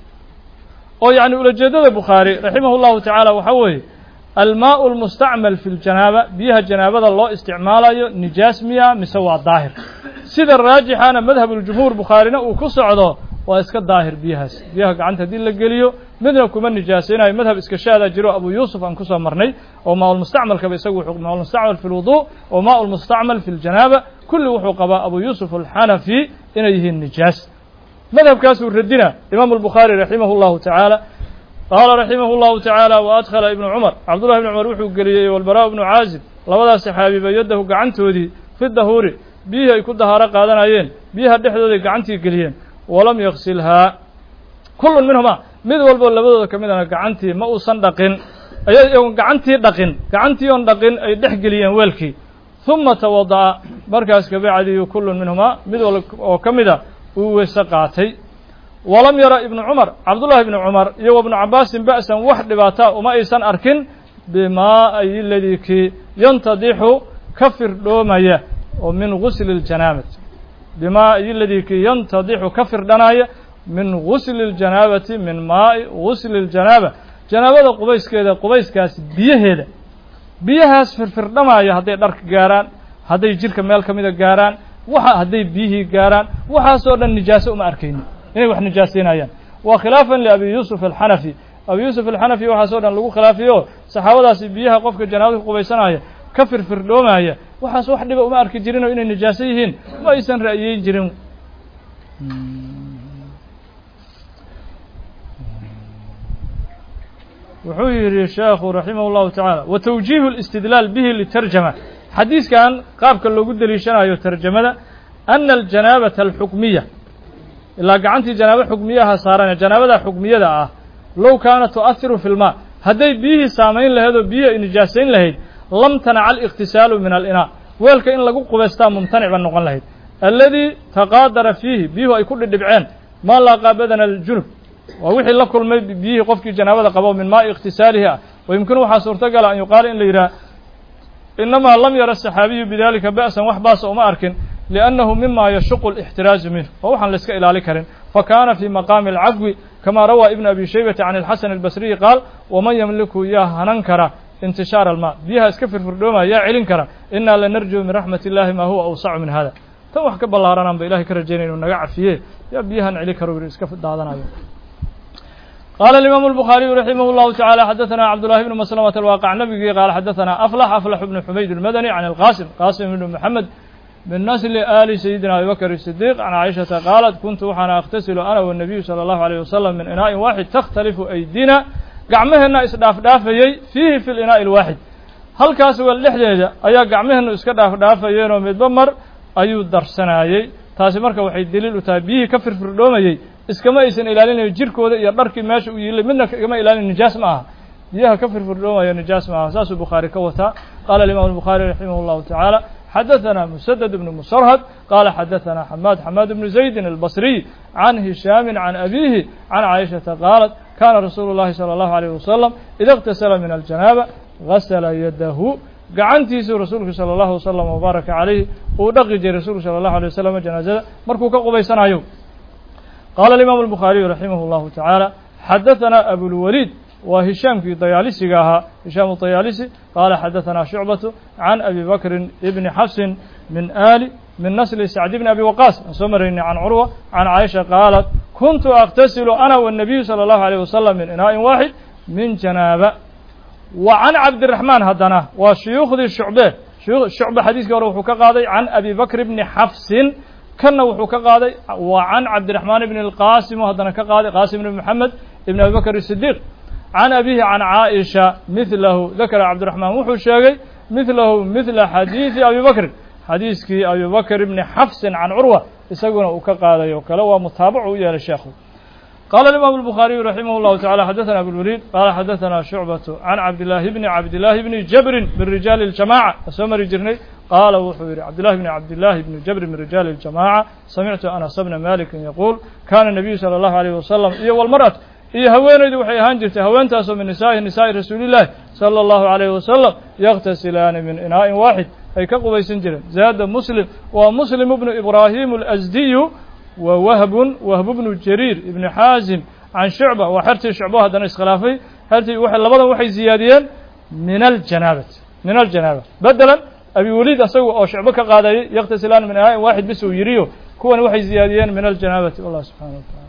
oo yacni ulajeeddada bukhaari raximah llahu tacaala waxaa weeye almaau almustacmal fi ljanaaba biyaha janaabada loo isticmaalayo nijaas miya mise waa daahir sida raajixana madhabuljumhuur bukhaarina uu ku socdo waa iska daahir biyahaas biyaha gacanta haddii la geliyo midna kuma nijaasaynayo madhab iska shaadaa jiro abu yuusuf aan kusoo marnay oo maa lmustacmalkaba isagu wuxuu maa lmustacmal fi lwudu oo maa lmustacmal fi ljanaaba kulli wuxuu qabaa abu yuusuf alxanafi inay yihiin nijaas madhabkaasuu radina imaamu albukhaari raximah llahu tacaala qaala raximah llahu tacaala wa adkhala ibnu cumar cabdullahi ibnu cumar wuxuu geliyey walbaraa ibnu caazib labadaas saxaabiba yadahu gacantoodii fi dahuuri biyihii ay ku dahaaro qaadanayeen biyaha dhexdooday gacantii geliyeen walam yaksilhaa kullun minhuma mid walboo labadooda ka midana gacantii ma uusan dhaqin ayagon gacantii dhaqin gacantii oon dhaqin ay dhex geliyeen weelkii huma tawada'a markaas kabacdiyu kullun minhumaa mid wal oo ka mida uu weyse qaatay walam yara ibnu cumar cabdullahi ibnu cumar iyo wa ibnu cabaasin ba'san wax dhibaata uma aysan arkin bimaa'i ladii kii yantadixu ka firdhoomaya oo min gusli اljanaabati bimaa'i ladii kii yantadixu ka firdhanaya min gusli اljanaabati min maa'i gusli اljanaaba janaabada qubayskeeda qubayskaas biyaheeda biyahaas firfirdhamaya hadday dharka gaaraan hadday jidhka meel ka mida gaaraan waxa hadday biyihii gaaraan waxaasoo dhan nijaaso uma arkayni inay wax nijaasaynayaan waa khilaafan liabi yuusuf alxanafi abi yuusuf alxanafi waxaasoo dhan lagu khilaafiyo saxaabadaasi biyaha qofka janaabada ku qubaysanaya ka firfirdhoomaya waxaas wax dhiba uma arki jirinoo inay nijaaso yihiin ma aysan ra'yeyn jirin wuxuu yidhi sheekhu raximah اllahu tacaala wa tawjiihu اlistidlaal bihi litarjama xadiiskan qaabka loogu deliishanayo tarjamada ana aljanaabata alxukmiya ilaa gacantii janaabo xukmiyaha saaran janaabada xukmiyada ah low kaanat tu'ahiru fi lmaa hadday biyihii saamayn lahayd oo biyihii ay nijaasayn lahayd lam tanaca aliqtisaalu min alinaa weelka in lagu qubaystaa mumtanic ba noqon lahayd alladii taqaadara fiihi biyuhu ay ku dhidhibceen maa laaqaa badana aljunub waa wixii la kulmay biyihii qofkii janaabada qabo min maa'i ikhtisaalihi ah wayumkinu waxaa suurtagala an yuqaala in la yidhaha inamaa lam yara saxaabiyu bidalika ba'san wax baasa uma arkin liannahu mima yashuqu alixtiraazu minhu waa waxaan la iska ilaali karin fakana fii maqaami alcafwi kama rawaa ibnu abi shaybata can alxasan albasriyi qaal waman yamliku yaa hanan kara intishaar almaa biyaha iska firfirdhoomaya yaa celin kara inaa lanarjuu min raxmat illahi maa huwa awsacu min hada tan wax ka ballaaranaan ba ilahay ka rajaynay inuu naga cafiye yaa biyahan celi karo iska daadanayo قال الإمام البخاري رحمه الله تعالى حدثنا عبد الله بن مسلمة الواقع نبي قال حدثنا أفلح أفلح بن حميد المدني عن القاسم قاسم بن محمد من نسل آل سيدنا أبي بكر الصديق عن عائشة قالت كنت وحنا أغتسل أنا والنبي صلى الله عليه وسلم من إناء واحد تختلف أيدينا قعمهنا إسداف دافيي فيه في الإناء الواحد هل كاس واللحجة أيا قعمهنا إسكداف دافيين ومدبمر أيو درسنايي taasi marka waxay daliil u tahay biyihii ka firfirdhoomayey iskama aysan ilaalinayo jirkooda iyo dharkii meesha u yiilay midna igama ilaalin nijaas ma aha biyaha ka firfirdhoomaya nijaas ma aha saasuu bukhaari ka wataa qaala alimaam الbukhaari raximah اllahu tacaala xadaثana musadد bn musarhad qaala xadaثana xamaad xamaad bnu zaydin albasriy can hishaami can abihi can caaishaةa qaalat kana rasuulu اllahi salى اllahu عalيه wasalam ida اktasala min aljanaaba gasla yadahu gacantiisuu rasuulku salى اllahu wasalam wbaaraka calayh uu dhaqi jiray rasuulku salى اllahu alيه wasalam janaazada markuu ka qubaysanayo qaala alimaamu الbukhaariyu raximah اllahu tacaala xadaثana abulwaliid waa hishaamkii dayaalisiga ahaa hishaam dayaalisi qaala xadaثana shucbatu can abi bakrin ibni xafsin min ali min nasli sacd bni abi waqaas aan soo maraynay can curwa can caaisha qaalat kuntu aktasilu ana wالnabiyu salى اllahu alيyh wasalam min inaa'in waaxid min janaaba wa can cabdiraxmaan haddana waa shuyuukhdii shucbe shucbe xadiiskii hore wuxuu ka qaaday can abi bakr bni xafsin kanna wuxuu ka qaaday wa can cabdiraxmaan ibni اlqasim haddana ka qaaday qaasim ibni moxamed ibn abi bakr الsidiiq can abihi can caaisha midlahu dakara cabdiraxmaan wuxuu sheegay midlahu midla xadiidi abi bakrin xadiiskii abi bakr ibni xafsin can curwa isaguna uu ka qaaday oo kale waa mutaabacu u yeelay sheekhu qaala الimam الbukhaariyu raximah اllahu tacala xadaثana abulwaliid qaala xadaثana shucbatu can cabdillaahi bni cabdillaahi bni jabrin min rijaali اljamaca a soo mari jirnay qaala wuxuu yidhi cabdillahi bni cabdillaahi bni jabrin min rijaali اljamaca samictu anas bna malikin yaquul kana nabiyu salى اllahu alayh wasalam iyo walmar'atu iyo haweenaydu waxay ahaan jirtay haweentaasoo min nisaa'i nisaa'i rasuulillahi salى اllahu alayh wasalam yakhtasilaani min inaa'in waaxid ay ka qubaysan jireen zaada muslim waa muslim bnu ibraahim alasdiyu wa wahbun wahbu bnu jariir ibni xaasim can shucba waa xertii shucbo haddana iskhilaafay xertii labadan waxay ziyaadiyeen min aljanaabati min aljanaaba bedelan abi weliid asaga oo shucbo ka qaadayay yakhtasilaan min inaa'in waaxid bis uu yidhiyo kuwan waxay ziyaadiyeen min aljanaabati wallah subxana wa tacala